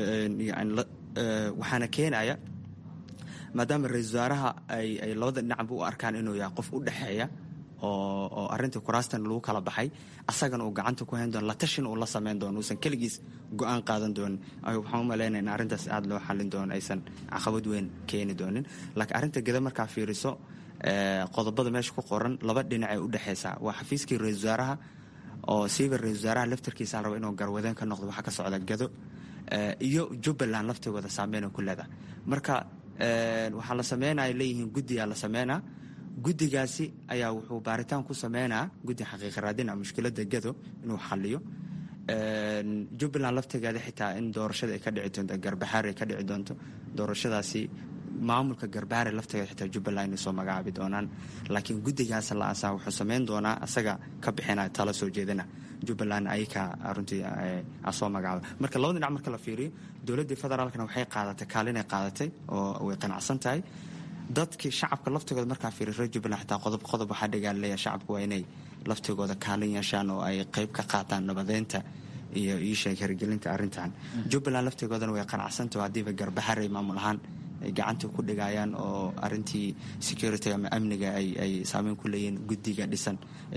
waxaana keenaya maadaama ra-isul wasaaraha ay labada dhinacba u arkaan inuu yahay qof u dhexeeya oo arintii kuraastan lagu kala baxay asagana uu gacanta ku hayn doono la tashin uu la samayn doono uusan keligiis go-aan qaadan doonin waxaan u malaynaya in arrintaas aada loo xallin doono aysan caqabad weyn keeni doonin laakiin arrinta geda markaa fiiriso qodobada meesha ku qoran laba dhinac ay u dhexaysaa waa xafiiskii ra-isul wasaaraha oo siiba ra-isul wasaaraha laftarkiisa raba inuu garwadeen ka noqdo waxaa ka socda gado iyo jubbaland laftigooda saameyn ku leedahay marka waxaa la sameynaya leeyihiin guddigaa la sameynaa guddigaasi ayaa wuxuu baaritaan ku sameynaa guddi xaqiiqa raadina mushkiladda gado inuu xaliyo jubbaland laftigeeda xitaa in doorashada ay ka dhici doonto garbaxaar ay ka dhici doonto doorashadaasi maamulka garbaare laftigeeda xitaa jubbaland inay soo magacaabi doonaan laakiin guddigaas la asaa wuxuu sameyn doonaa asaga ka bixina tala soo jeedina jubbaland ayaka runtii soo magacaaba marka labada dhinac marka la fiiriyo dowladdii federaalkana waxay qaadatay kaalinay qaadatay oo way qanacsan tahay dadkii shacabka laftigooda markaa fiiri reer jubbaland xitaa qodob qodob waxaa dhagaaleeya shacabku waa inay laftigooda kaalin yeeshaan oo ay qayb ka qaataan nabadeynta iyo iisheeg hirgelinta arrintan jubbaland laftigoodana way qanacsantaho haddiiba garbaxaray maamul ahaan ay gacanta ku dhigayaan oo arintii security ama amniga ay saameyn ku leeyihiin guddiga dhisan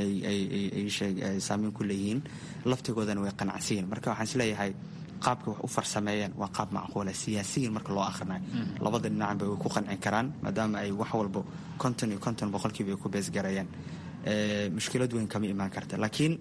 ay saameyn ku leeyihiin laftigoodana way qanacsiyiin marka waxaan isleeyahay qaabka wax u farsameeyeen waa qaab macquula siyaasiyiin marka loo akhrinayo labada dhinacba way ku qanci karaan maadaama ay wax walbo konton iyo konton boqolkiiba ay ku beesgarayeen mushkilad weyn kama imaan karta laakiin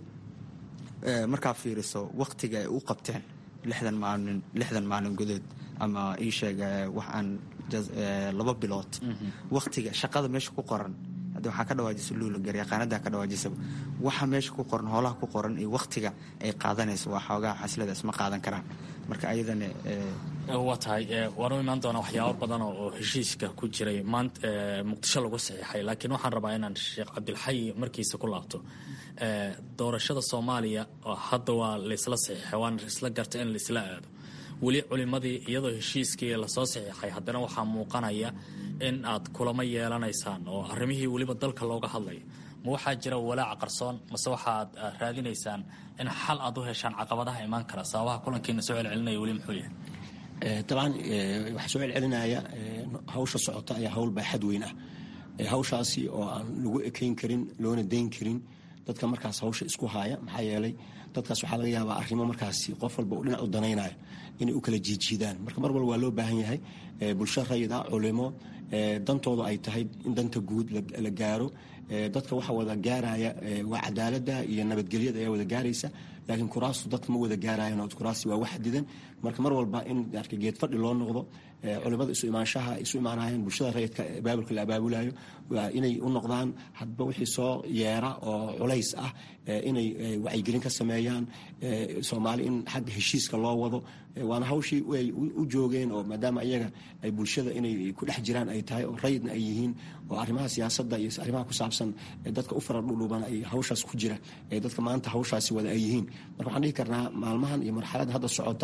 markaa fiiriso waktiga ay u qabteen lixdan maalin lixdan maalin gudood ama ii sheeg wax aan laba bilood waktiga shaqada meesha ku qoran hadda waxaa ka dhawaajisa luula garyaqaanada ka dhawaajisaba waxa meesha ku qoran hoolaha ku qoran iyo waktiga ay qaadanayso waa xoogaha xasilada isma qaadan karaan marka ayadana waa tahay waanu imaan doonaa waxyaabo badan oo heshiiska ku jiray maanta muqdisho lagu saxiixay laakiin waxaan rabaa inaan sheekh cabdilxayi markiisa ku laabto doorashada soomaaliya hadda waa laysla saxiixay waana isla garta in laisla aado weli culimadii iyadoo heshiiskii lasoo saxiixay haddana waxaa muuqanaya in aad kulamo yeelanaysaan oo arrimihii weliba dalka looga hadlayo ma waxaa jira walaaca qarsoon mase waxaad raadinaysaan in xal aad u heshaan caqabadaha imaan kara sababaha kulankiina soo celcelinaya weli muxuu yahay dabcan waxaa soo celcelinaya hawsha socota ayaa hawl baaxad weyn ah hawshaasi oo aan lagu ekeyn karin loona dayn karin dadka markaas hawsha isku haaya maxaa yeelay dadkaas waxaa laga yaabaa arrimo markaasi qof walba u dhinac u danaynayo inay u kala jiijiidaan marka mar walba waa loo baahan yahay bulsho rayid ah culimo dantooda ay tahay in danta guud la gaaro dadka waxa wada gaaraya waa cadaalada iyo nabadgelyada ayaa wada gaaraysa laakiin kuraastu dadka ma wada gaarayan kuraasti waa wax xadidan marka mar walba in geed fadhi loo noqdo culimada isu imaanshaha isu imaanayaan bulshada rayidka abaabulka la abaabulayo inay u noqdaan hadba wixii soo yeera oo culays ah inay wacyigelin ka sameeyaan soomaali in xagga heshiiska loo wado waana hawshii ay u joogeen oo maadaama iyaga ay bulshada inay ku dhex jiraan ay tahay oo rayidna ay yihiin oo arrimaha siyaasadda iyo arrimaha ku saabsan dadka u faradhudhuuban ay hawshaas ku jira dadka maanta hawshaasi wada ay yihiin marka waxaan dhihi karnaa maalmahan iyo marxaladda hadda socota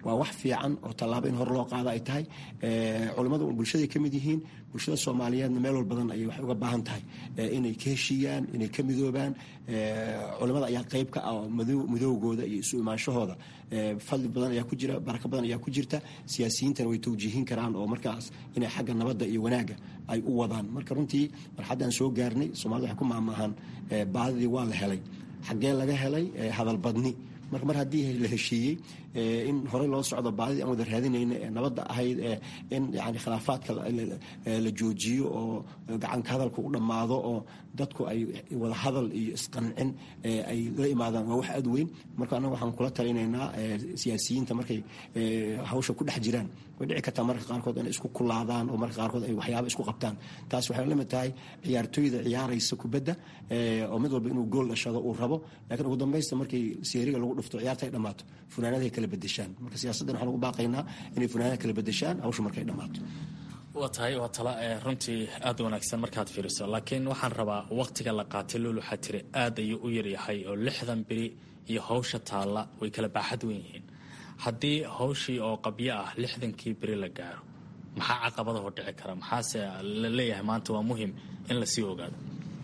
waa wax fiican oo tallaabo in hor loo qaado ay tahay culimmadu bulshaday ka mid yihiin bulshada soomaaliyeedna meel wal badan ayay waxay uga baahan tahay inay ka heshiiyaan inay ka midoobaan culimmada ayaa qayb ka ah oo midoogooda iyo isu imaanshahooda fadli badan ayaa ku jira barako badan ayaa ku jirta siyaasiyiintana way tawjiihin karaan oo markaas inay xagga nabadda iyo wanaagga ay u wadaan marka runtii marxaddaan soo gaarnay soomaalida waxay ku maamaahaan baadidii waa la helay xaggee laga helay hadalbadni marka mar haddii la heshiiyey in horey loo socdo baadidii aan wada raadinayna ee nabadda ahayd in yani khilaafaadka la joojiyo oo gacanka hadalka u dhammaado oo dadku ay wada hadal iyo isqancin ay la imaadaan waa wax aad weyn marka annaga waxaan kula talinaynaa siyaasiyiinta markay hawsha ku dhex jiraan way dhici kartaa marka qaarkood inay isku kulaadaan oo marka qaarkood ay waxyaaba isku qabtaan taas waxay la mid tahay ciyaartooyda ciyaaraysa kubadda oo mid walba inuu gool dhashado uu rabo laakiin ugu dambaysta markay seeriga lagu dhufto ciyaarta ay dhammaato funaanadahay kala bedeshaan marka siyaasaddan waxaan ugu baaqaynaa inay funaanada kala bedeshaan hawsha markay dhammaato waa tahay waa tala runtii aad wanaagsan markaad fiiriso laakiin waxaan rabaa waqtiga la qaatay lool waxaa tiri aad ayuu u yaryahay oo lixdan beri iyo hawsha taalla way kala baaxad wen yihiin haddii hawshii oo qabyo ah lixdankii beri la gaaro maxaa caqabadaho dhici kara maxaase la leeyahay maanta waa muhim in lasii ogaado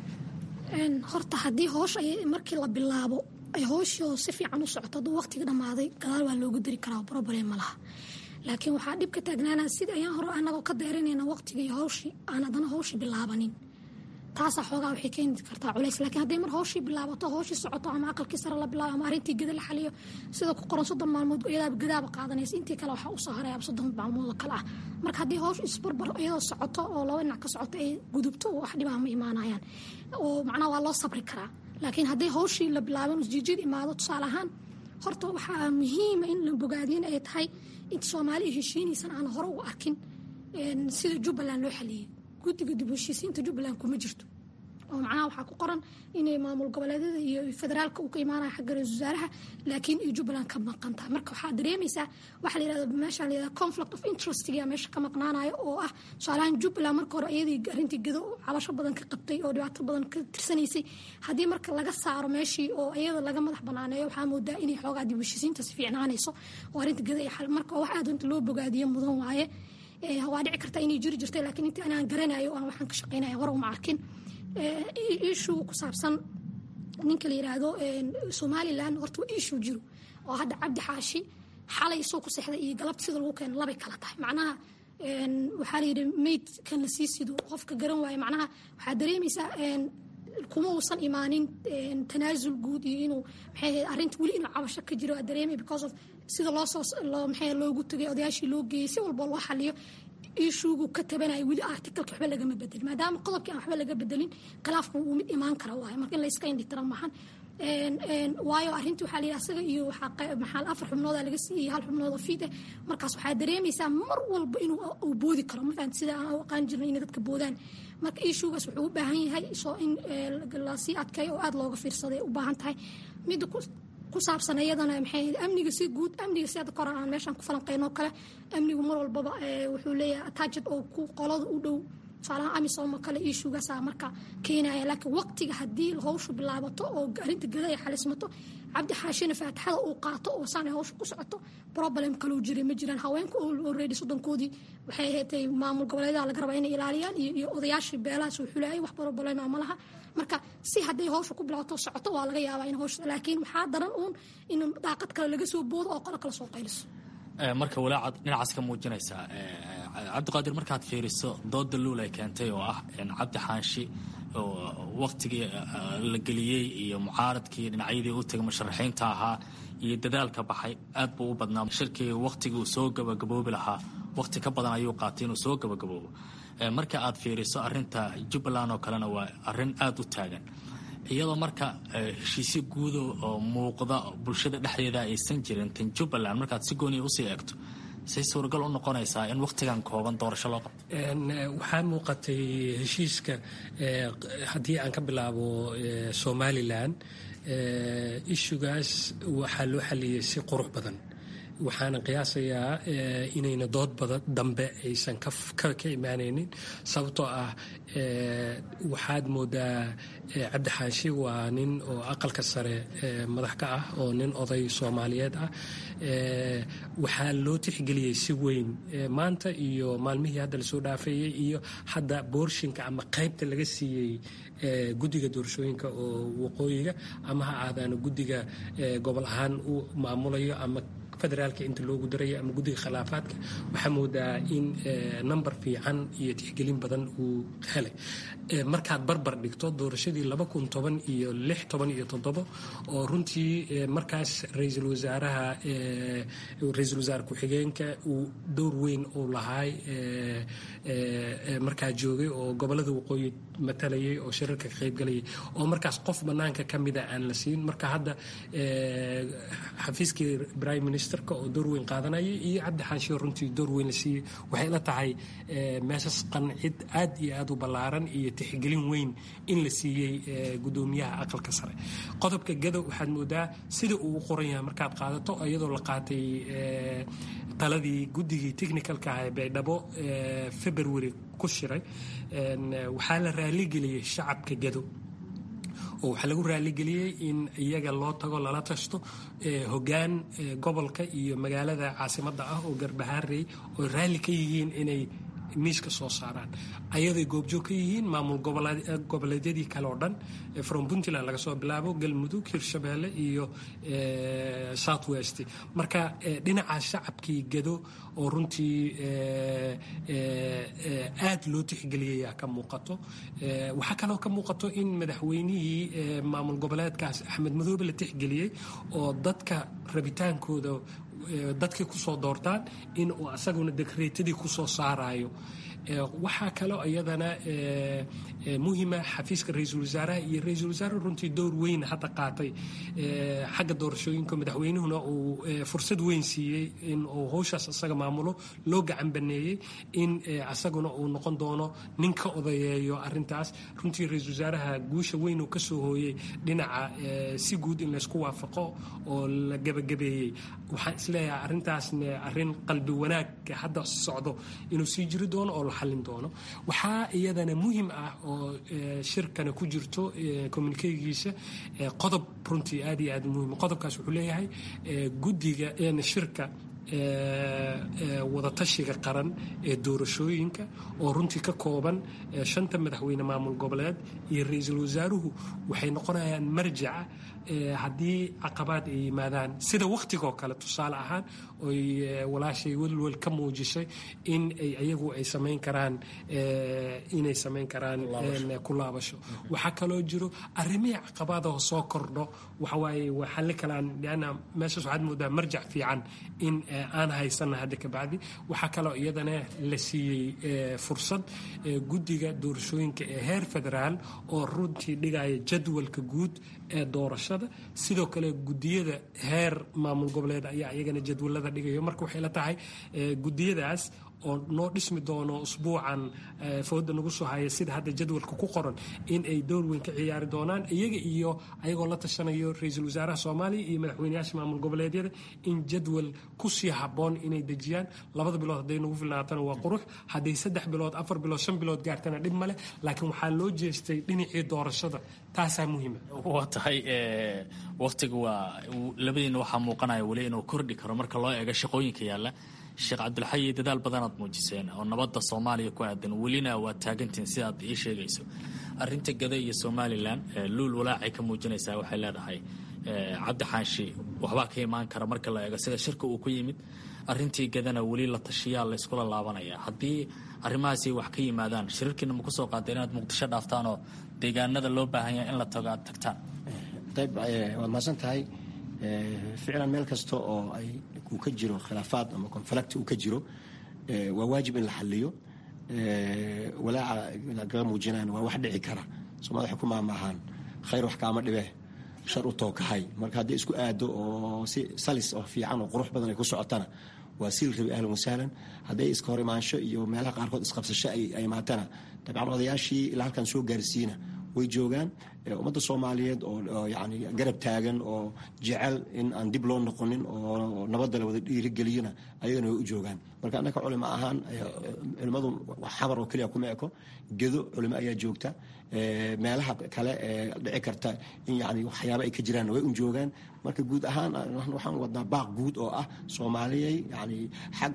horta haddii hoosh markii la bilaabo ay hooshii si fiican u socoto hadduu waqtiga dhammaaday gadaal waa loogu dari karaa problem ma laha laakiin waxaa dhib ka taagnaanaa sida ayaan hore anagoo ka dayranayna waqtiga iyo hawshii aan haddana hawshii bilaabanin taasaa xoogaa waxay keeni kartaa culays laakiin hadday mar hawshii bilaabato hawshii socoto ama aqalkii sare la bilaabo ama arrintii geda la xaliyo sida ku qoran soddon maalmood iyadaaba gadaaba qaadanaysa intii kale waxaa usoo harayaba soddon maalmood oo kale ah marka haddii hawsh isbarbar iyadoo socoto oo laba dhinac ka socoto ay gudubto wax dhibaha ma imaanayaan oo macnaha waa loo sabri karaa laakiin hadday hawshii la bilaaban usjiijid imaado tusaale ahaan horta waxaa muhiima in la bogaadiyana ay tahay inta soomaaliya heshiinaysan aan hore ugu arkin sida jubbaland loo xaliyey guddiga dib heshiisiinta jubbaland kuma jirto oo macnaha waxaa ku qoran inay maamul goboleedyada iyo federaalka uu ka imaanaya xagga ra-isul wasaaraha laakiin ay jubbaland ka maqan tahay marka waxaa dareemaysaa waxaa la yirahda meesha la yirahda conflict of interestga meesha ka maqnaanayo oo ah tusaalahan jubbaland marka hore iyadii arrintii gado cabasho badan ka qabtay oo dhibaato badan ka tirsanaysay haddii marka laga saaro meeshii oo iyada laga madax banaaneeyo waxaa moodaa inay xoogaa dib heshiisiinta si fiicnaanayso oo arrinta gado iyo xal marka wax aad inta loo bogaadiyo mudan waaye waa dhici karta inay jiri jirtay laakiin inta anaan garanayo aan waxaan ka shaqaynaya hore uma arkin issue ku saabsan ninka la yiraahdo somalilan horta waa issue jiro oo hadda cabdi xaashi xalay soo ku sexday iyo galabta sida lagu keeno labay kala tahay macnaha waxaa la yidhi maydkan la sii sido qofka garan waaye macnaha waxaa dareemaysaa kuma uusan imaanin tanaasul guud iyo inuu maxay arrinta weli inuu cabasho ka jiro waa dareemay because of sida loo soo loo maxay loogu tagay odayaashii loo geeyey si walba loo xaliyo ishuugu ka tabanayo weli articalka waxba lagama bedelin maadaama qodobkii aan waxba laga bedelin khilaafku uu mid imaan kara waayo marka in la iska indhitira maahan waayo arrintii waxaa la yidhi asaga iyo maxaa afar xubnooda laga siiyey hal xubnood oo fiid ah markaas waxaa dareemaysaa mar walba inuu uu boodi karo ma fahanti sida aan u aqaan jirnay inay dadka boodaan marka ishuugaas wuxuu u baahan yahay soo in lasii adkeeyo oo aada looga fiirsaday u baahan tahay midda ku saabsan iyadana maxay amniga si guud amniga si hadda koran aan meeshaan ku falanqeyno kale amnigu mar walbaba wuxuu leeyahay attached oo ku qolada u dhow tusaalaha amisom kale ishuugaasaa marka keenaya laakiin waqtiga haddii hawshu bilaabato oo arrinta gada ay xalismato cabdi xaashina faatixada uu qaato oo saan ay hawsha ku socoto problem kaloo jiray ma jiraan haweenku already soddonkoodii waxay ahaydtay maamul goboleedaha laga rabaa inay ilaaliyaan iyo odayaashii beelahaas uu xulayay wax problema ma laha marka si hadday hawsha ku bilaabato socoto waa laga yaabaa in hawsha laakiin waxaa daran uun in daaqad kale laga soo boodo oo qolo kale soo qayliso marka walaacaad dhinacaas ka muujinaysaa cabdiqaadir markaad fiiriso dooda luul ay keentay oo ah cabdi xaanshi oo waktigii la geliyey iyo mucaaradkii dhinacyadii u tegay musharaxiinta ahaa iyo dadaalka baxay aad buu u badnaa shirkii waktigii uu soo gabagaboobi lahaa wakti ka badan ayuu qaatay inuu soo gabagaboobo marka aad fiiriso arinta jubbaland oo kalena waa arin aada u taagan iyadoo marka heshiisyo guudo oo muuqda bulshada dhexdeeda aysan jirin tan jubbaland markaad si gooniya usii eegto say suuragal u noqonaysaa in wakhtigan kooban doorasho loo qabto waxaa muuqatay heshiiska haddii aan ka bilaabo somalilan ishugaas waxaa loo xaliyey si qurux badan waxaana qiyaasayaa inayna dood badan dambe aysan ka imaanaynin sababtoo ah waxaad moodaa cabdi xaashi waa nin oo aqalka sare madax ka ah oo nin oday soomaaliyeed ah waxaa loo tixgeliyey si weyn maanta iyo maalmihii hadda lasoo dhaafeeyey iyo hadda boorshinka ama qaybta laga siiyey guddiga doorashooyinka oo waqooyiga ama ha aadaano guddiga gobol ahaan u maamulayo ama federaalka inta loogu darayo ama guddiga khilaafaadka waxaa moodaa in number fiican iyo tixgelin badan uu helay markaad barbar dhigto doorashadii laba kun toban iyo lix toban iyo toddobo oo runtii markaas ra-iisul wasaaraha ra-iisul wasaare ku-xigeenka uu dowr weyn uu lahaay markaa joogay oo gobolada waqooyi matalayay oo shirarka ka qaybgalayay oo markaas qof bannaanka ka mida aan la siin marka hadda xafiiskii prime ministerka oo door weyn qaadanayay iyo cabdi xaanshiyo runtii door weyn la siiyey waxay la tahay meeshas qancid aad iyo aad u ballaaran iyo tixgelin weyn in la siiyey gudoomiyaha aqalka sare qodobka gadow waxaad moodaa sida uu u qoran yahay markaad qaadato iyadoo la qaatay taladii guddigii technicalka ah ee baydhabo february ku shiray waxaa la raaligeliyey shacabka gadow oo waxaa lagu raaligeliyey in iyaga loo tago lala tashto hoggaan gobolka iyo magaalada caasimadda ah oo garbahaarey oo raalli ka yihiin inay miiska soo saaraan ayaday goobjoog ka yihiin maamul goboleedyadii kale oo dhan from puntland laga soo bilaabo galmudug hirshabeelle iyo south west marka dhinaca shacabkii gado oo runtii aad loo tixgeliyayaa ka muuqato waxaa kaloo ka muuqato in madaxweynihii maamul goboleedkaas axmed madoobe la tixgeliyey oo dadka rabitaankooda dadkay kusoo doortaan in uu asaguna dekreetadii kusoo saarayo waxaa kaloo iyadana muhima xafiiska ra-iisul wasaaraha iyo ra-iisul wasaare runtii door weyn hadda qaatay xagga doorashooyinka madaxweynuhuna uu fursad weyn siiyey in uu howshaas asaga maamulo loo gacan baneeyey in asaguna uu noqon doono nin ka odayeeyo arintaas runtii ra-iisul wasaaraha guusha weyn uu kasoo hooyey dhinaca si guud in laysku waafaqo oo la gebagabeeyey waxaan isleeyahay arintaasna arin qalbi wanaag hadda socdo inuu sii jiri doono oo la xallin doono waxaa iyadana muhim ah oo shirkana ku jirto communikegiisa qodob runtii aad iyo aad muhim qodobkaas wuxuu leeyahay guddiga shirka wadatashiga qaran ee doorashooyinka oo runtii ka kooban shanta madaxweyne maamul goboleed iyo ra-iisul wasaaruhu waxay noqonayaan marjaca haddii caqabaad ay yimaadaan sida wakhtigoo kale tusaale ahaan oy walaashay welwel ka muujisay in ay ayagu ay samayn karaan inay samayn karaan ku laabasho waxaa kaloo jiro arrimihii caqabaadaho soo kordho waxawaaye waa xalli kalaan lianna meeshaas waxaad moodaa marjac fiican in aan haysana hadda kabacdi waxaa kaloo iyadana la siiyey fursad guddiga doorashooyinka ee heer federaal oo runtii dhigaya jadwalka guud ee doorashada sidoo kale gudiyada heer maamul goboleed ayaa iyagana jadwalada dhigayo marka waxay la tahay gudiyadaas oo noo dhismi doono usbuucan fooda nagu soo haya sida hadda jadwalka ku qoran in ay door weyn ka ciyaari doonaan iyaga iyo ayagoo la tashanayo ra-iisul wasaaraha soomaaliya iyo madaxweyneyaasha maamul goboleedyada in jadwal kusii haboon inay dejiyaan labada bilood hadday nagu filnaatana waa qurux hadday saddex bilood afar bilood shan bilood gaartana dhib male laakiin waxaa loo jeestay dhinacii doorashada taasaa muhiima waa tahay waktiga waa labadiina waxaa muuqanaya weli inuu kordhi karo marka loo eego shaqooyinka yaalla sheekh cabdilxayi dadaal badanaad muujiseen oo nabadda soomaaliya ku aadan welina waa taagantiin sidaad ii sheegayso arinta gada iyo somalilan luul walaacay ka muujinaysaa waxay leedahay cabdi xaanshi waxbaa ka imaan kara marka la eego sida shirka uu ku yimid arintii gadana weli la tashiyaa la yskula laabanaya haddii arrimahaasi wax ka yimaadaan shirarkiina ma kusoo qaadeen inaad muqdisho dhaaftaan oo deegaanada loo baahan yahay in la tago aad tagtaan ayb waad mahadsan tahay ficlan meel kasta oo ay uu ka jiro khilaafaad ama conflict uu ka jiro waa waajib in la xaliyo walaaca lagaga muujinayan waa wax dhici kara soomaalida waxay ku maamaahaan khayr wax kaama dhibe shar u tookahay marka haddii isku aado oo si salis oo fiican oo qurux badan ay ku socotana waa siil rabi ahlan wasahlan hadday iska hor imaansho iyo meelaha qaarkood isqabsasho ay imaatana dabcan odayaashii ilaa halkan soo gaarsiina way joogaan ummadda soomaaliyeed oo yani garab taagan oo jecel in aan dib loo noqonin oo nabadda la wada dhiirigeliyona ayagana way u joogaan marka annaka culimo ahaan culimmadu xabar oo keliya kuma eko gedo culimo ayaa joogta meelaha kale ee dhici karta in yani waxyaaba ay ka jiraan way un joogaan marka guud ahaan waxaan wadnaa baaq guud oo ah soomaaliyay yani xag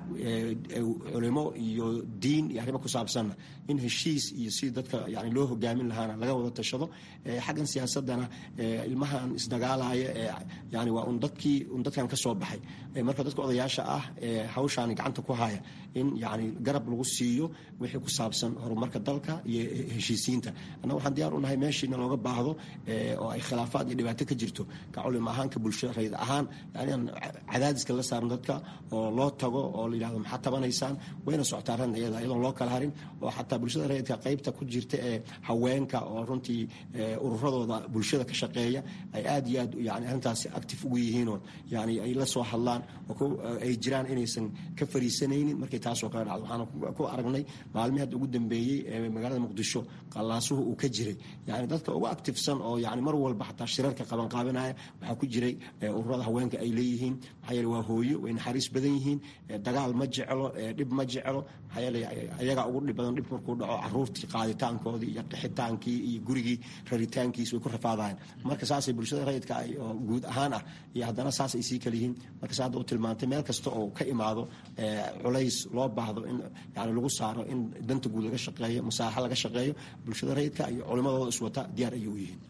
culimo iyo diin iyo arrimo ku saabsanna in heshiis iyo si dadka yani loo hogaamin lahaana laga wada tashado xaggan siyaasadana ilmahan isdagaalaya ee yani waa un dadkii un dadkan ka soo baxay marka dadka odayaasha ah ee hawshaani gacanta ku haya in yani garab lagu siiyo wixii ku saabsan horumarka dalka iyo heshiisiinta annaga waxaan diyaar u nahay meeshiina looga baahdo oo ay khilaafaad iyo dhibaato ka jirto ka culimo ahaan ka bulshada rayid ahaan yani aan cadaadiska la saaran dadka oo loo tago oo la yidhahdo maxaad tabanaysaan wayna socotaa ran iyada iyadoon loo kala harin oo xataa bulshada rayidka qaybta ku jirta ee haweenka oo runtii ururadooda bulshada ka shaqeeya ay aad iyo aad yani arrintaasi active ugu yihiinoo yani ay la soo hadlaan oo ay jiraan inaysan ka fariisanaynin markay taasoo kale dhacdo waxaan ku aragnay maalmihii hadda ugu dambeeyey ee magaalada muqdisho qallaasuhu uu ka jiray yani dadka ugu activesan oo yani mar walba xataa shirarka qabanqaabinaya waxaa ku jiray ururada haweenka ay leeyihiin maxaa yeele waa hooyo way naxariis badan yihiin dagaal ma jeclo dhib ma jeclo maxaa yeele ayagaa ugu dhib badan dhib markuu dhaco caruurtii qaaditaankoodii iyo qixitaankii iyo gurigii raritaankiis way ku rafaadayan marka saasay bulshada rayidka ay oo guud ahaan ah iyo haddana saas ay sii kala yihiin marka sa hadda u tilmaantay meel kasta oo ka imaado culays loo baahdo in yani lagu saaro in danta guud laga shaqeeyo masaaxa laga shaqeeyo bulshada rayidka iyo culimadooda iswata diyaar ayay u yihiin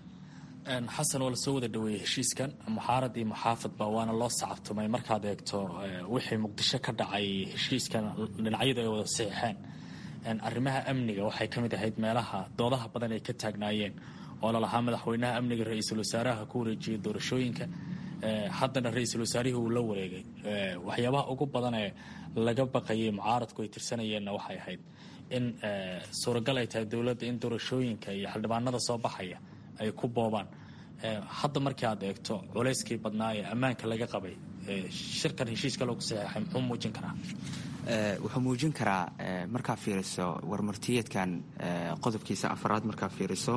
xasan waa lasoo wada dhaweeyey heshiiskan muxaarad iyo muxaafadba waana loo sacabtumay markaad eegto wixii muqdisho ka dhacay heshiiskan dhinacyadu ay wada saxiixeen arrimaha amniga waxay ka mid ahayd meelaha doodaha badan ay ka taagnaayeen oo lalahaa madaxweynaha amniga ra-iisul wasaaraha ku wareejiyey doorashooyinka haddana ra-iisul wasaarihii uu la wareegay waxyaabaha ugu badan ee laga baqayay mucaaradku ay tirsanayeenna waxay ahayd in suuragal ay tahay dowladda in doorashooyinka iyo xildhibaanada soo baxaya ay ku boobaan hadda markii aad eegto culayskii badnaa ee ammaanka laga qabay shirkan heshiiska loogu saxeexay muxuu muujin karaa wuxuu muujin karaa markaa fiiriso warmartiyeedkan qodobkiisa afaraad markaa fiiriso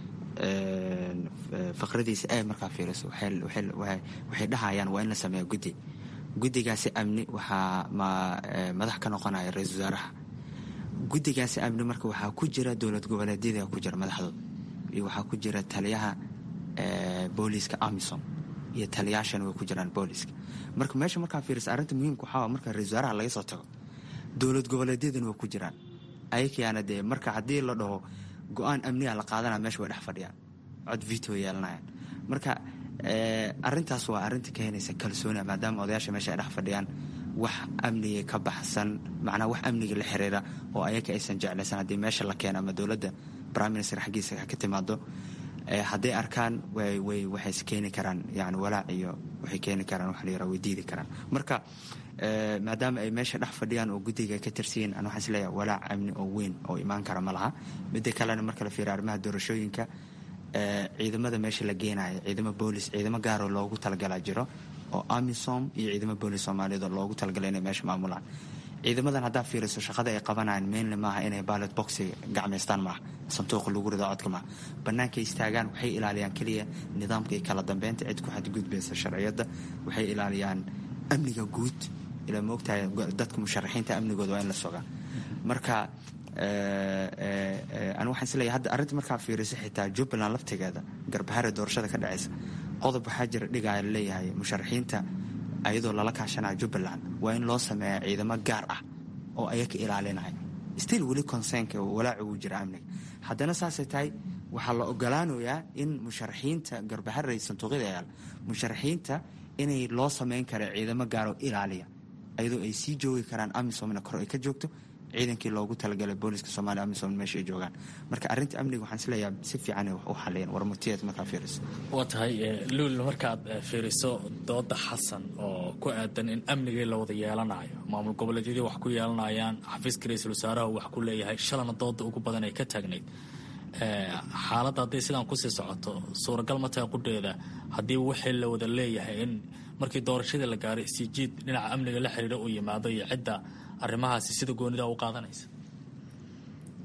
faqradiisa e markaa fiiriso waxay dhahayaan waa in la sameeya guddi guddigaasi amni waxaa madax ka noqonaya ra-iisul wasaaraha guddigaasi amni marka waxaa ku jira dowlad goboleedyada ku jira madaxdooda iyo waxaa ku jira taliyaha booliiska amisom iyo taliyaashana way ku jiraan booliiska marka meesha markaa fiirisa arrinta muhiimka waxaa marka ra-isul wasaaraha laga soo tago dowlad goboleedyadana way ku jiraan ayakayaana dee marka haddii la dhaho go-aan amniga la qaadanaya meesha way dhex fadhiyaan cod vito yeelanayaan marka arintaas waa arinta keenaysa kalsooniya maadaama odayaasha meesha ay dhex fadhiyaan wax amniga ka baxsan macnaa wax amniga la xiriira oo ayaka aysan jeclaysan haddii meesha la keeno ama dowladda prime minister xaggiisa ka timaado hadday arkaan waxay keeni karaan yani walaac iyo waxay keeni karaan waxa la yara way diidi karaan marka maadaama ay meesha dhex fadhiyaan oo guddiga ka tirsiyin an waxaan isleeyahay walaac amni oo weyn oo imaan kara ma laha midda kalena marka la fiiriyo arrimaha doorashooyinka ciidamada meesha la geenayo ciidamo boolis ciidamo gaaroo loogu talagalaa jiro oo amisom iyo ciidamo boolis soomaaliyeed oo loogu talagalay inay meesha maamulaan ciidamadan haddaa fiiriso shaqada ay qabanayaan mainly maaha inay ballot boxi gacmaystaan maaha sanduuqa lagu rido codka maaha bannaankay istaagaan waxay ilaaliyaan keliya nidaamka iyo kala dambeynta cid ku xadgudbaysa sharciyadda waxay ilaaliyaan amniga guud ilaa moogtahay dadka musharaxiinta amnigooda waa in la sogaa marka an waxaan isleeyahay hadda arrinta markaa fiiriso xitaa jubbaland laftigeeda garbahare doorashada ka dhacaysa qodob waxaa jira dhigaya laleeyahay musharaxiinta ayadoo lala kaashanaya jubbaland waa in loo sameeya ciidamo gaar ah oo ayaka ilaalinaya still weli consernka walaaci uu jira amniga haddana saasay tahay waxaa la ogolaanayaa in musharaxiinta garbahare sanduuqyada yaal musharaxiinta inay loo sameyn kara ciidamo gaaroo ilaaliya ayadoo ay sii joogi karaan amisomna kor ay ka joogto ciidankii loogu talagalay booliska somalia amisom meesha ay joogaan marka arrinta amniga waxaan isleeyahay si fiican wax u xaliyeen warmurtiyeed markaa fiiriso waa tahay luul markaad fiiriso dooda xasan oo ku aadan in amnigii la wada yeelanayo maamul goboleedyadii wax ku yeelanayaan xafiiska ra-iisul wasaaraha wax ku leeyahay shalana dooda ugu badan ay ka taagnayd xaaladda hadday sidaan kusii socoto suuragal ma tahay qudheeda haddii wixii la wada leeyahay in markii doorashadii la gaaray sijiid dhinaca amniga la xiriira uu yimaado iyo cidda arrimahaasi sida goonida u qaadanaysa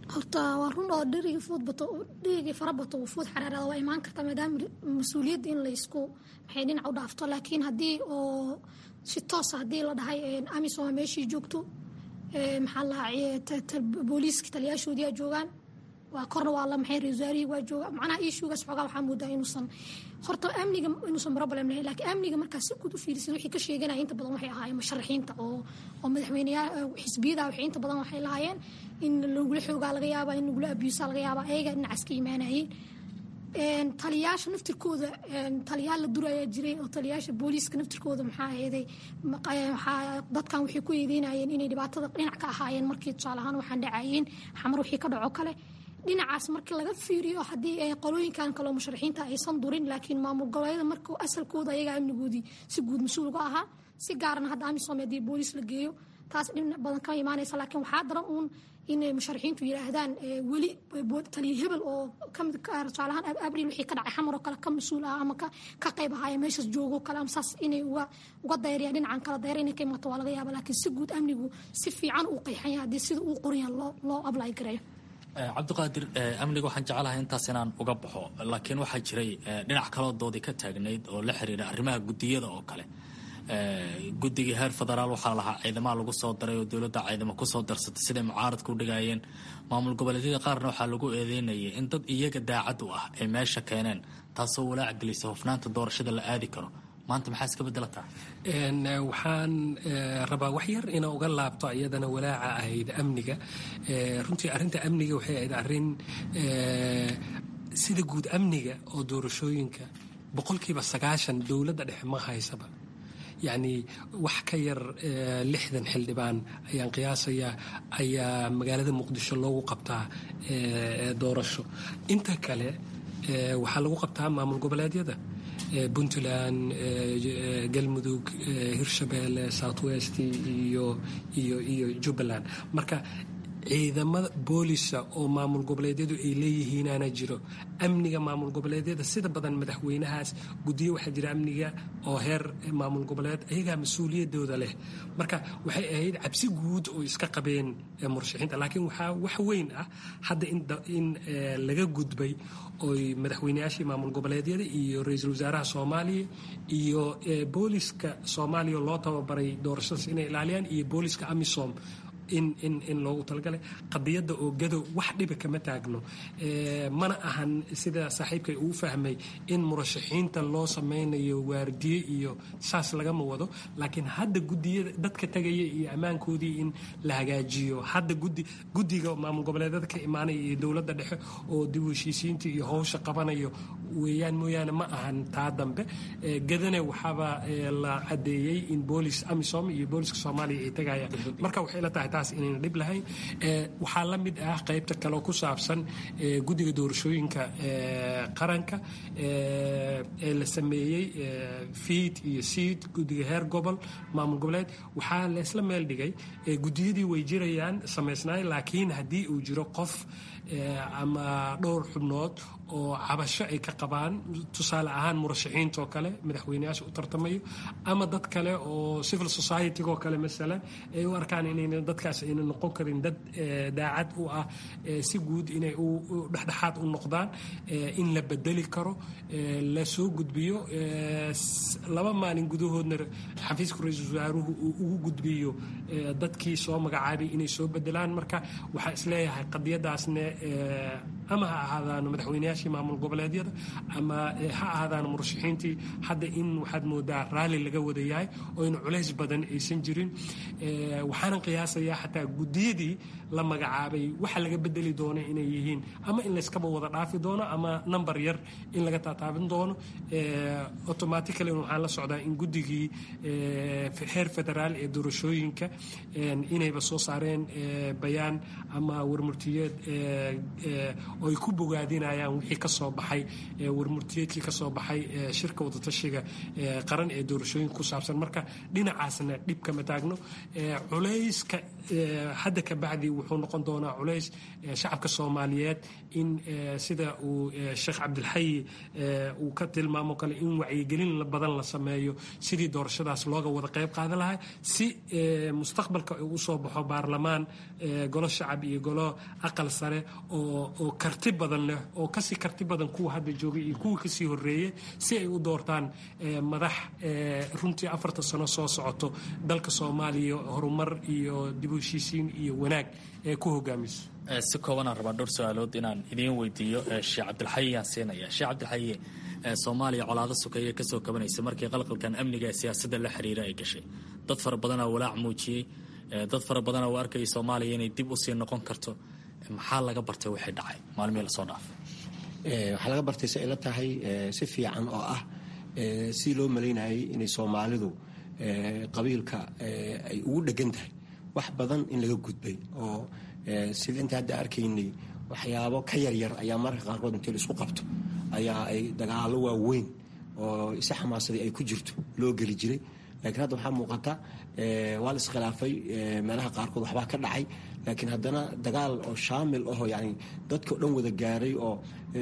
horta waa run oo dherigii fuud bato dherigii fara bato fuud xaraarada waa imaan karta maadaama mas-uuliyadda in laysku maxay dhinac u dhaafto laakiin haddii oo si toosa haddii la dhahay amisom meeshii joogto maxaa lahaa booliiska taliyaashoodii aa joogaan waa korna waa la maxay rewasaarihii waa jooga macnaha ishugaas xoogaa waxaa moodaa inuusan horta amniga inuusan problem lahayn laakiin amniga markaa si guud u fiirisid wixii ka sheeganaya inta badan waxay ahaayeen musharaxiinta oo oo madaxweyneyaa xisbiyada waxay inta badan waxay lahaayeen in lagula xoogaa laga yaabaa in lagula abuusaa laga yaabaa ayaga dhinacaas ka imaanayeen taliyaasha naftirkooda taliyaal la durayaa jiray oo taliyaasha booliiska naftirkooda maxaa eeday dadkan waxay ku eedeynayeen inay dhibaatada dhinac ka ahaayeen markii tusaale ahaan waxaan dhacayeen xamar wixii ka dhaco kale dhinacaas markii laga fiiriyo haddii ay qolooyinkan kaleo musharaxiinta aysan durin laakiin maamul goboleeda marka asalkooda ayaga amnigoodii si guud mas-uul uga ahaa si gaarna hadda amisom haddii booliis la geeyo taas dhinac badan kama imaanaysa laakiin waxaa daran uun inay musharaxiintu yidhaahdaan weli taliya hebel oo kamid tusaalahaan abril wixii ka dhacay xamar oo kale ka mas-uul ah ama ka qayb ahaaya meeshaas joogo kale ama saas inay uga uga dayriyaan dhinacan kala dayra inay ka imato waa laga yaaba laakiin si guud amnigu si fiican uu qeexan yahay haddii sida uu qoran loo loo ablay gareeyo cabdiqaadir amniga waxaan jeclahay intaas inaan uga baxo laakiin waxaa jiray dhinac kaloo doodii ka taagnayd oo la xiriira arrimaha gudiyada oo kale guddigii heer federaal waxaa lahaa ciidamaha lagu soo daray oo dowladda ciidamo kusoo darsatay siday mucaaradka u dhigayeen maamul goboleedyada qaarna waxaa lagu eedeynayay in dad iyaga daacad u ah ay meesha keeneen taasoo walaac gelisa hofnaanta doorashada la aadi karo maanta maxaa iska bedelataa waxaan rabaa wax yar inaa uga laabto iyadana walaaca ahayd amniga runtii arrinta amniga waxay ahayd arrin sida guud amniga oo doorashooyinka boqolkiiba sagaashan dowladda dhexe ma haysaba yacni wax ka yar lixdan xildhibaan ayaan qiyaasayaa ayaa magaalada muqdisho loogu qabtaa doorasho inta kale waxaa lagu qabtaa maamul goboleedyada puntland galmudug hirshabeelle south west iyo iyo iyo jubbaland marka ciidamada boolisa oo maamul goboleedyadu ay leeyihiinaana jiro amniga maamul goboleedyada sida badan madaxweynahaas guddiyo waxaa jira amniga oo heer maamul goboleed ayagaa mas-uuliyadooda leh marka waxay ahayd cabsi guud oo iska qabeen murashaxiinta laakiin waxaa wax weyn ah hadda in laga gudbay oy madaxweyneyaashii maamul goboleedyada iyo ra-iisul wasaaraha soomaaliya iyo booliska soomaaliya loo tababaray doorashadaas inay ilaaliyaan iyo booliska amisom in in in loogu talagalay qadiyadda oo gadow wax dhiba kama taagno mana ahan sida saaxiibkay uu fahmay in murashaxiinta loo sameynayo waardiye iyo saas lagama wado laakiin hadda gudiyada dadka tagaya iyo ammaankoodii in la hagaajiyo hadda gudi guddiga maamul goboleedyada ka imaanaya iyo dowladda dhexe oo dib u heshiisiinta iyo howsha qabanayo weeyaan mooyaane ma ahan taa dambe gadane waxaaba la cadeeyey in boolis amisom iyo booliska soomaaliya ay tagayaan marka waxay la tahay taas inayna dhib lahayn waxaa la mid ah qaybta kaleo ku saabsan guddiga doorashooyinka qaranka ee la sameeyey fiid iyo siid guddiga heer gobol maamul goboleed waxaa laysla meel dhigay guddiyadii way jirayaan samaysnaay laakiin haddii uu jiro qof ama dhowr xubnood oo cabasho ay ka qabaan tusaale ahaan murashaxiintaoo kale madaxweyneyaasha u tartamayo ama dad kale oo civil society-go kale masalan ay u arkaan inayna dadkaas ayna noqon karin dad daacad u ah si guud inay dhexdhexaad u noqdaan in la bedeli karo la soo gudbiyo laba maalin gudahoodna xafiiska ra-iisul wasaaruhu uu ugu gudbiyo dadkii soo magacaabay inay soo bedelaan marka waxaa isleeyahay qadiyadaasne ama ha ahaadaan madaxweyneyaashii maamul goboleedyada ama ha ahaadaan murashaxiintii hadda in waxaad moodaa raalli laga wada yahay oo in culays badan aysan jirin waxaanan qiyaasayaa xataa guddiyadii la magacaabay waxa laga bedeli doono inay yihiin ama in layskaba wada dhaafi doono ama number yar in laga taataabin doono automatically waxaan la socdaa in guddigii heer federaal ee doorashooyinka inayba soo saareen bayaan ama warmurtiyeed oo ay ku bogaadinayaan wixii ka soo baxay warmurtiyeedkii ka soo baxay shirka wadatashiga qaran ee doorashooyinka ku saabsan marka dhinacaasna dhib kama taagno culayska hadda ka bacdi wuxuu noqon doonaa culays shacabka soomaaliyeed in sida uu sheekh cabdilxayi uu ka tilmaamo kale in wacyigelin badan la sameeyo sidii doorashadaas looga wada qayb qaadan lahaa si mustaqbalka uu usoo baxo baarlamaan golo shacab iyo golo aqal sare oo karti badan leh oo kasii karti badan kuwa hadda joogay iyo kuwa kasii horeeyey si ay u doortaan madax runtii afarta sano soo socoto dalka soomaaliya horumar iyo dib u heshiisiin iyo wanaag ee ku hogaamiso si koobanaan rabaa dhowr su-aalood inaan idiin weydiiyo sheekh cabdilxayi yaan siinaya sheekh cabdilxayi soomaaliya colaado sukeeye kasoo kabanaysa markii qalqalkan amniga ee siyaasadda la xiriira ay gashay dad fara badanaa walaac muujiyey dad fara badanaa u arkayay soomaaliya inay dib usii noqon karto maxaa laga bartay wixii dhacay maalmihii lasoo dhaafay waxaa laga bartay si ay la tahay si fiican oo ah si loo malaynayay inay soomaalidu qabiilka ay ugu dhegan tahay wax badan in laga gudbay oo sida inta hadda arkaynay waxyaabo ka yaryar ayaa mararka qaarkood intii la isku qabto ayaa ay dagaalo waaweyn oo isi xamaasadii ay ku jirto loo geli jiray laakiin hadda waxaa muuqata waa la iskhilaafay meelaha qaarkood waxbaa ka dhacay laakiin haddana dagaal oo shaamil ahoo yani dadka o dhan wada gaaray oo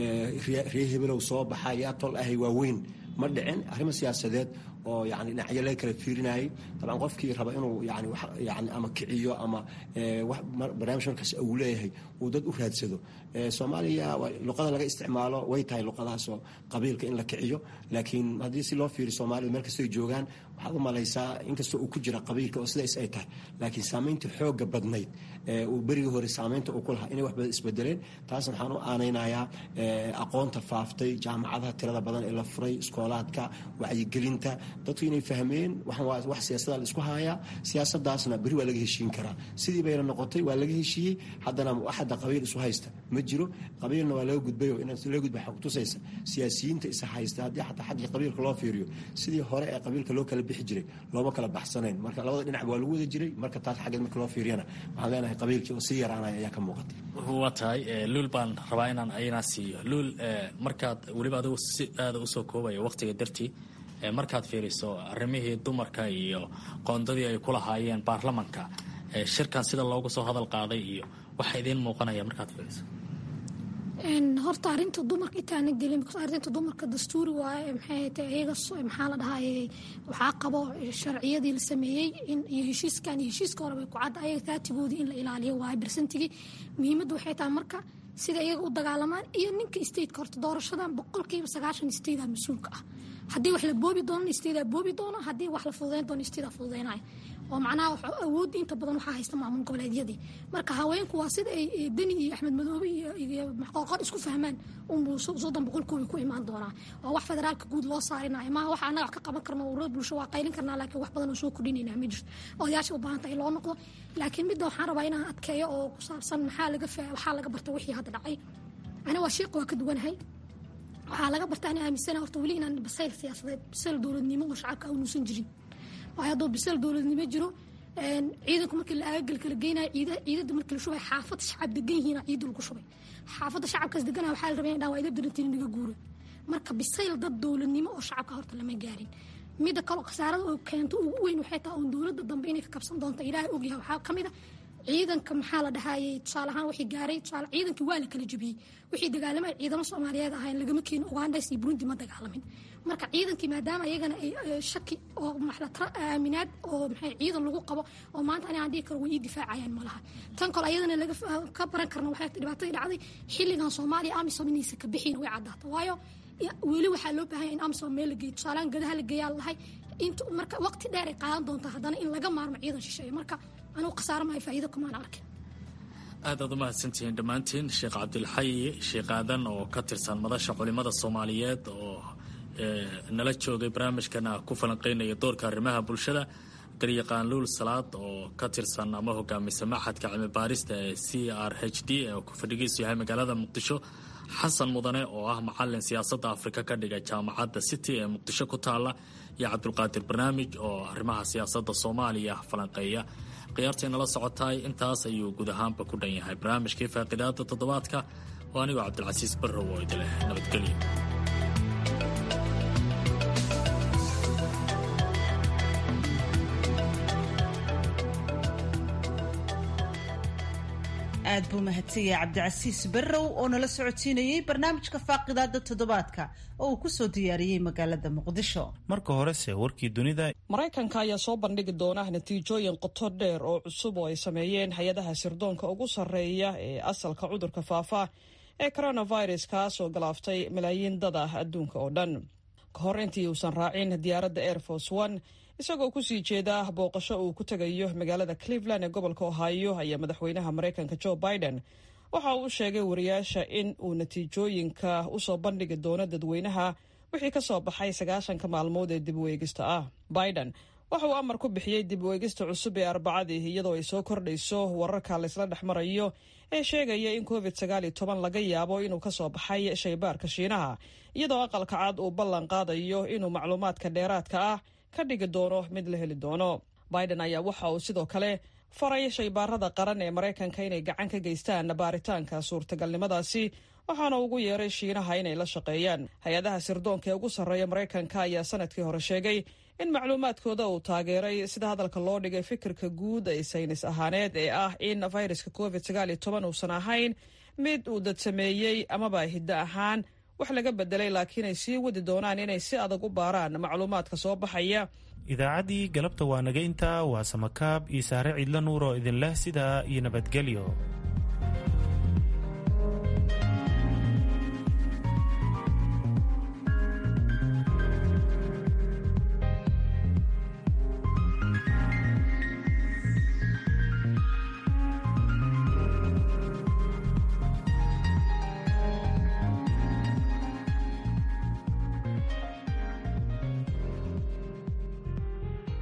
ree hebelow soo baxa yaa tol ahay waaweyn ma dhicin arrimo siyaasadeed oo yani dhinacyo laga kala fiirinayay dabcan qofkii raba inuu yani yani ama kiciyo ama barnaamij markaas uu leeyahay uu dad u raadsado soomaaliya luqada laga isticmaalo way tahay luqadaasoo qabiilka in la kiciyo laakiin haddii si loo fiiriyo soomaalida meel kastoo ay joogaan waxaad u malaysaa inkastoo uu ku jira qabiilka oo sidaas ay tahay laakiin saamaynta xooga badnayd uu berigii hore saamaynta uu ku lahaa inay wax badan isbedeleen taasna waxaan u aanaynayaa aqoonta faaftay jaamacadaha tirada badan ee la furay iskoolaadka wacyigelinta dadku inay fahmeen wax siyaasada la isku haayaa siyaasadaasna beri waa laga heshiin karaa sidii bayna noqotay waa laga heshiiyey haddana waxada qabiil isu haysta ma jiro qabiilna waa laga gudbayo in laga gudba xog tusaysa siyaasiyiinta isa haysta haddii xataa xaggii qabiilka loo fiiriyo sidii hore ee qabiilka loo kala bixi jiray looma kala baxsanayn marka labada dhinac waa lagu wada jiray marka taas xaggeed marka loo fiiriyana waxaan leenahay qabiilkii oo sii yaraanaya ayaa ka muuqatay waa tahay luul baan rabaa inaan ayna siiyo luul markaad weliba adigu si aada usoo koobaya waqtiga dartii markaad fiiriso arrimihii dumarka iyo qoondadii ay ku lahaayeen baarlamanka shirkan sida loogu soo hadal qaaday iyo waxa idiin muuqanaya markaad fiiriso horta arinta dumarka intaana gelin arinta dumarka dastuuri waaye maxay tahay iyaga maxaa la dhahaye waxaa qabo sharciyadii la sameeyey in iyo heshiiskan iyo heshiiska hore bay ku cadda ayaga taatigoodii in la ilaaliyo waaye barsantigii muhiimadda waxay tahay marka sida iyaga u dagaalamaan iyo ninka stateka horta doorashadan boqolkiiba sagaashan stateda mas-uulka ah haddii wax la boobi doono stateda boobi doono haddii wax la fududeyn doono stateda fududeynaya oo macnaha awoodda inta badan waxaa haysta maamul goboleedyadii marka haweenku waa sida ay deni iyo axmed madoobe iyo qoqor isku fahmaan unbuu soddon boqolkoobi ku imaan doonaa waa wax federaalka guud loo saarinayo maaha waxa annaga wax ka qaban karno ururada bulsho waa qaylin karnaa laakiin wax badan oo soo kordhinayna ma jirto odayaasha u baahan tahay loo noqdo laakiin midda waxaan rabaa inaan adkeeyo oo ku saabsan maxaa laga waxaa laga bartay wixii hadda dhacay ani waa sheeqa waa ka duwanahay waxaa laga barta ani aaminsana horta weli inaan basayl siyaasadeed basayl dowladnimo oo shacabka uunuusan jirin waayo hadduu bisayl dowladnimo jiro ciidanku markii la aagagal kala geynayo ciidada markii la shubay xaafad shacab degan yihiin ciida lagu shubay xaafadda shacabkaas deganaa waxaa la rabay in dhaa waa ida darantiin naga guura marka bisayl dad dowladnimo oo shacabka horta lama gaarin midda kaloo khasaarada oo keento ugu weyn waxay tahay oon dowladda dambe inay ka kabsan doonto ilaahay ogyahay waxaa ka mid a ciidanka maxaa la dhahayey tusaale ahaan wixii gaaray tusaale ciidankii waa la kala jebiyey wixii dagaalamay ciidamo soomaaliyeed ahayn lagama keenin ugandas iyo burundi ma dagaalamin marka ciidankii maadaama iyagana ay shaki oo maxlatara aaminaad oo maxay ciidan lagu qabo oo maanta ani aan dhihi karo way ii difaacayaan ma laha tan kale ayadana laga ka baran karna waxay dhibaatadii dhacday xilligan soomaaliya amisom inaysa ka bixin way caddaata waayo weli waxaa loo baahanya in amisom meel la geeyo tusaalehaan gadaha la geeyaa lahay int marka waqti dheer ay qaadan doonta haddana in laga maarmo ciidan shisheeye marka anugu khasaaro maayo faa'iido kumaan arkin aad aad u mahadsantihiin dhammaantiin sheekh cabdilxayi sheekh aadan oo ka tirsan madasha culimada soomaaliyeed oo nala joogay barnaamijkana ku falanqeynaya doorka arrimaha bulshada garyaqaan luul salaad oo ka tirsan ama hogaamisa maxadka cilmi baarista ee c r h d ee ku fadhigiisu yahay magaalada muqdisho xasan mudane oo ah macalin siyaasadda afrika ka dhiga jaamacadda city ee muqdisho ku taala iyo cabdulqaadir barnaamij oo arrimaha siyaasadda soomaaliya falanqeeya khiyaartay nala socotaay intaas ayuu guud ahaanba ku dhan yahay barnaamijkii faaqidaada toddobaadka oo anigoo cabdilcasiis barrow oo idileh nabadgelyo aad buu mahadsanyahay cabdicasiis barrow oo nala socodsiinayey barnaamijka faaqidaada toddobaadka oo uu kusoo diyaariyey magaalada muqdisho marka horese warkii dunida maraykanka ayaa soo bandhigi doona natiijooyin qoto dheer oo cusub oo ay sameeyeen hay-adaha sirdoonka ugu sarreeya ee asalka cudurka faafa ee coronavirus kaas oo galaaftay malaayiin dad ah adduunka oo dhan ka hor intii uusan raacin diyaaradda air force one isagoo kusii jeeda booqasho uu ku tegayo magaalada cleveland ee gobolka ohio ayaa madaxweynaha maraykanka joe biden waxa uu u sheegay wariyaasha in uu natiijooyinka usoo bandhigi doono dadweynaha wixii ka soo baxay sagaashanka maalmood ee dib u eegista ah biden waxa uu amar ku bixiyey dib u eegista cusub ee arbacadii iyadoo ay soo kordhayso wararka laysla dhex marayo ee sheegaya in covid sagaal iyo toban laga yaabo inuu ka soo baxay shaybaarka shiinaha iyadoo aqalka cad uu ballan qaadayo inuu macluumaadka dheeraadka ah ka dhigi doono mid la heli doono biden ayaa waxa uu sidoo kale faray shaybaarada qaran ee maraykanka inay gacan ka geystaan baaritaanka suurtagalnimadaasi waxaana ugu yeeray shiinaha inay la shaqeeyaan hay-adaha sirdoonka ee ugu sarreeya maraykanka ayaa sanadkii hore sheegay in macluumaadkooda uu taageeray sida hadalka loo dhigay fikirka guud ee saynis ahaaneed ee ah in fayraska covid sagaal iyo toban uusan ahayn mid uu dad sameeyey amaba hiddo ahaan wax laga bedelay laakiin ay sii wadi doonaan inay si adag u baaraan macluumaadka soo baxaya idaacaddii galabta waa naga intaa waa samakaab iyo saare ciidla nuur oo idin leh sidaa iyo nabadgelyo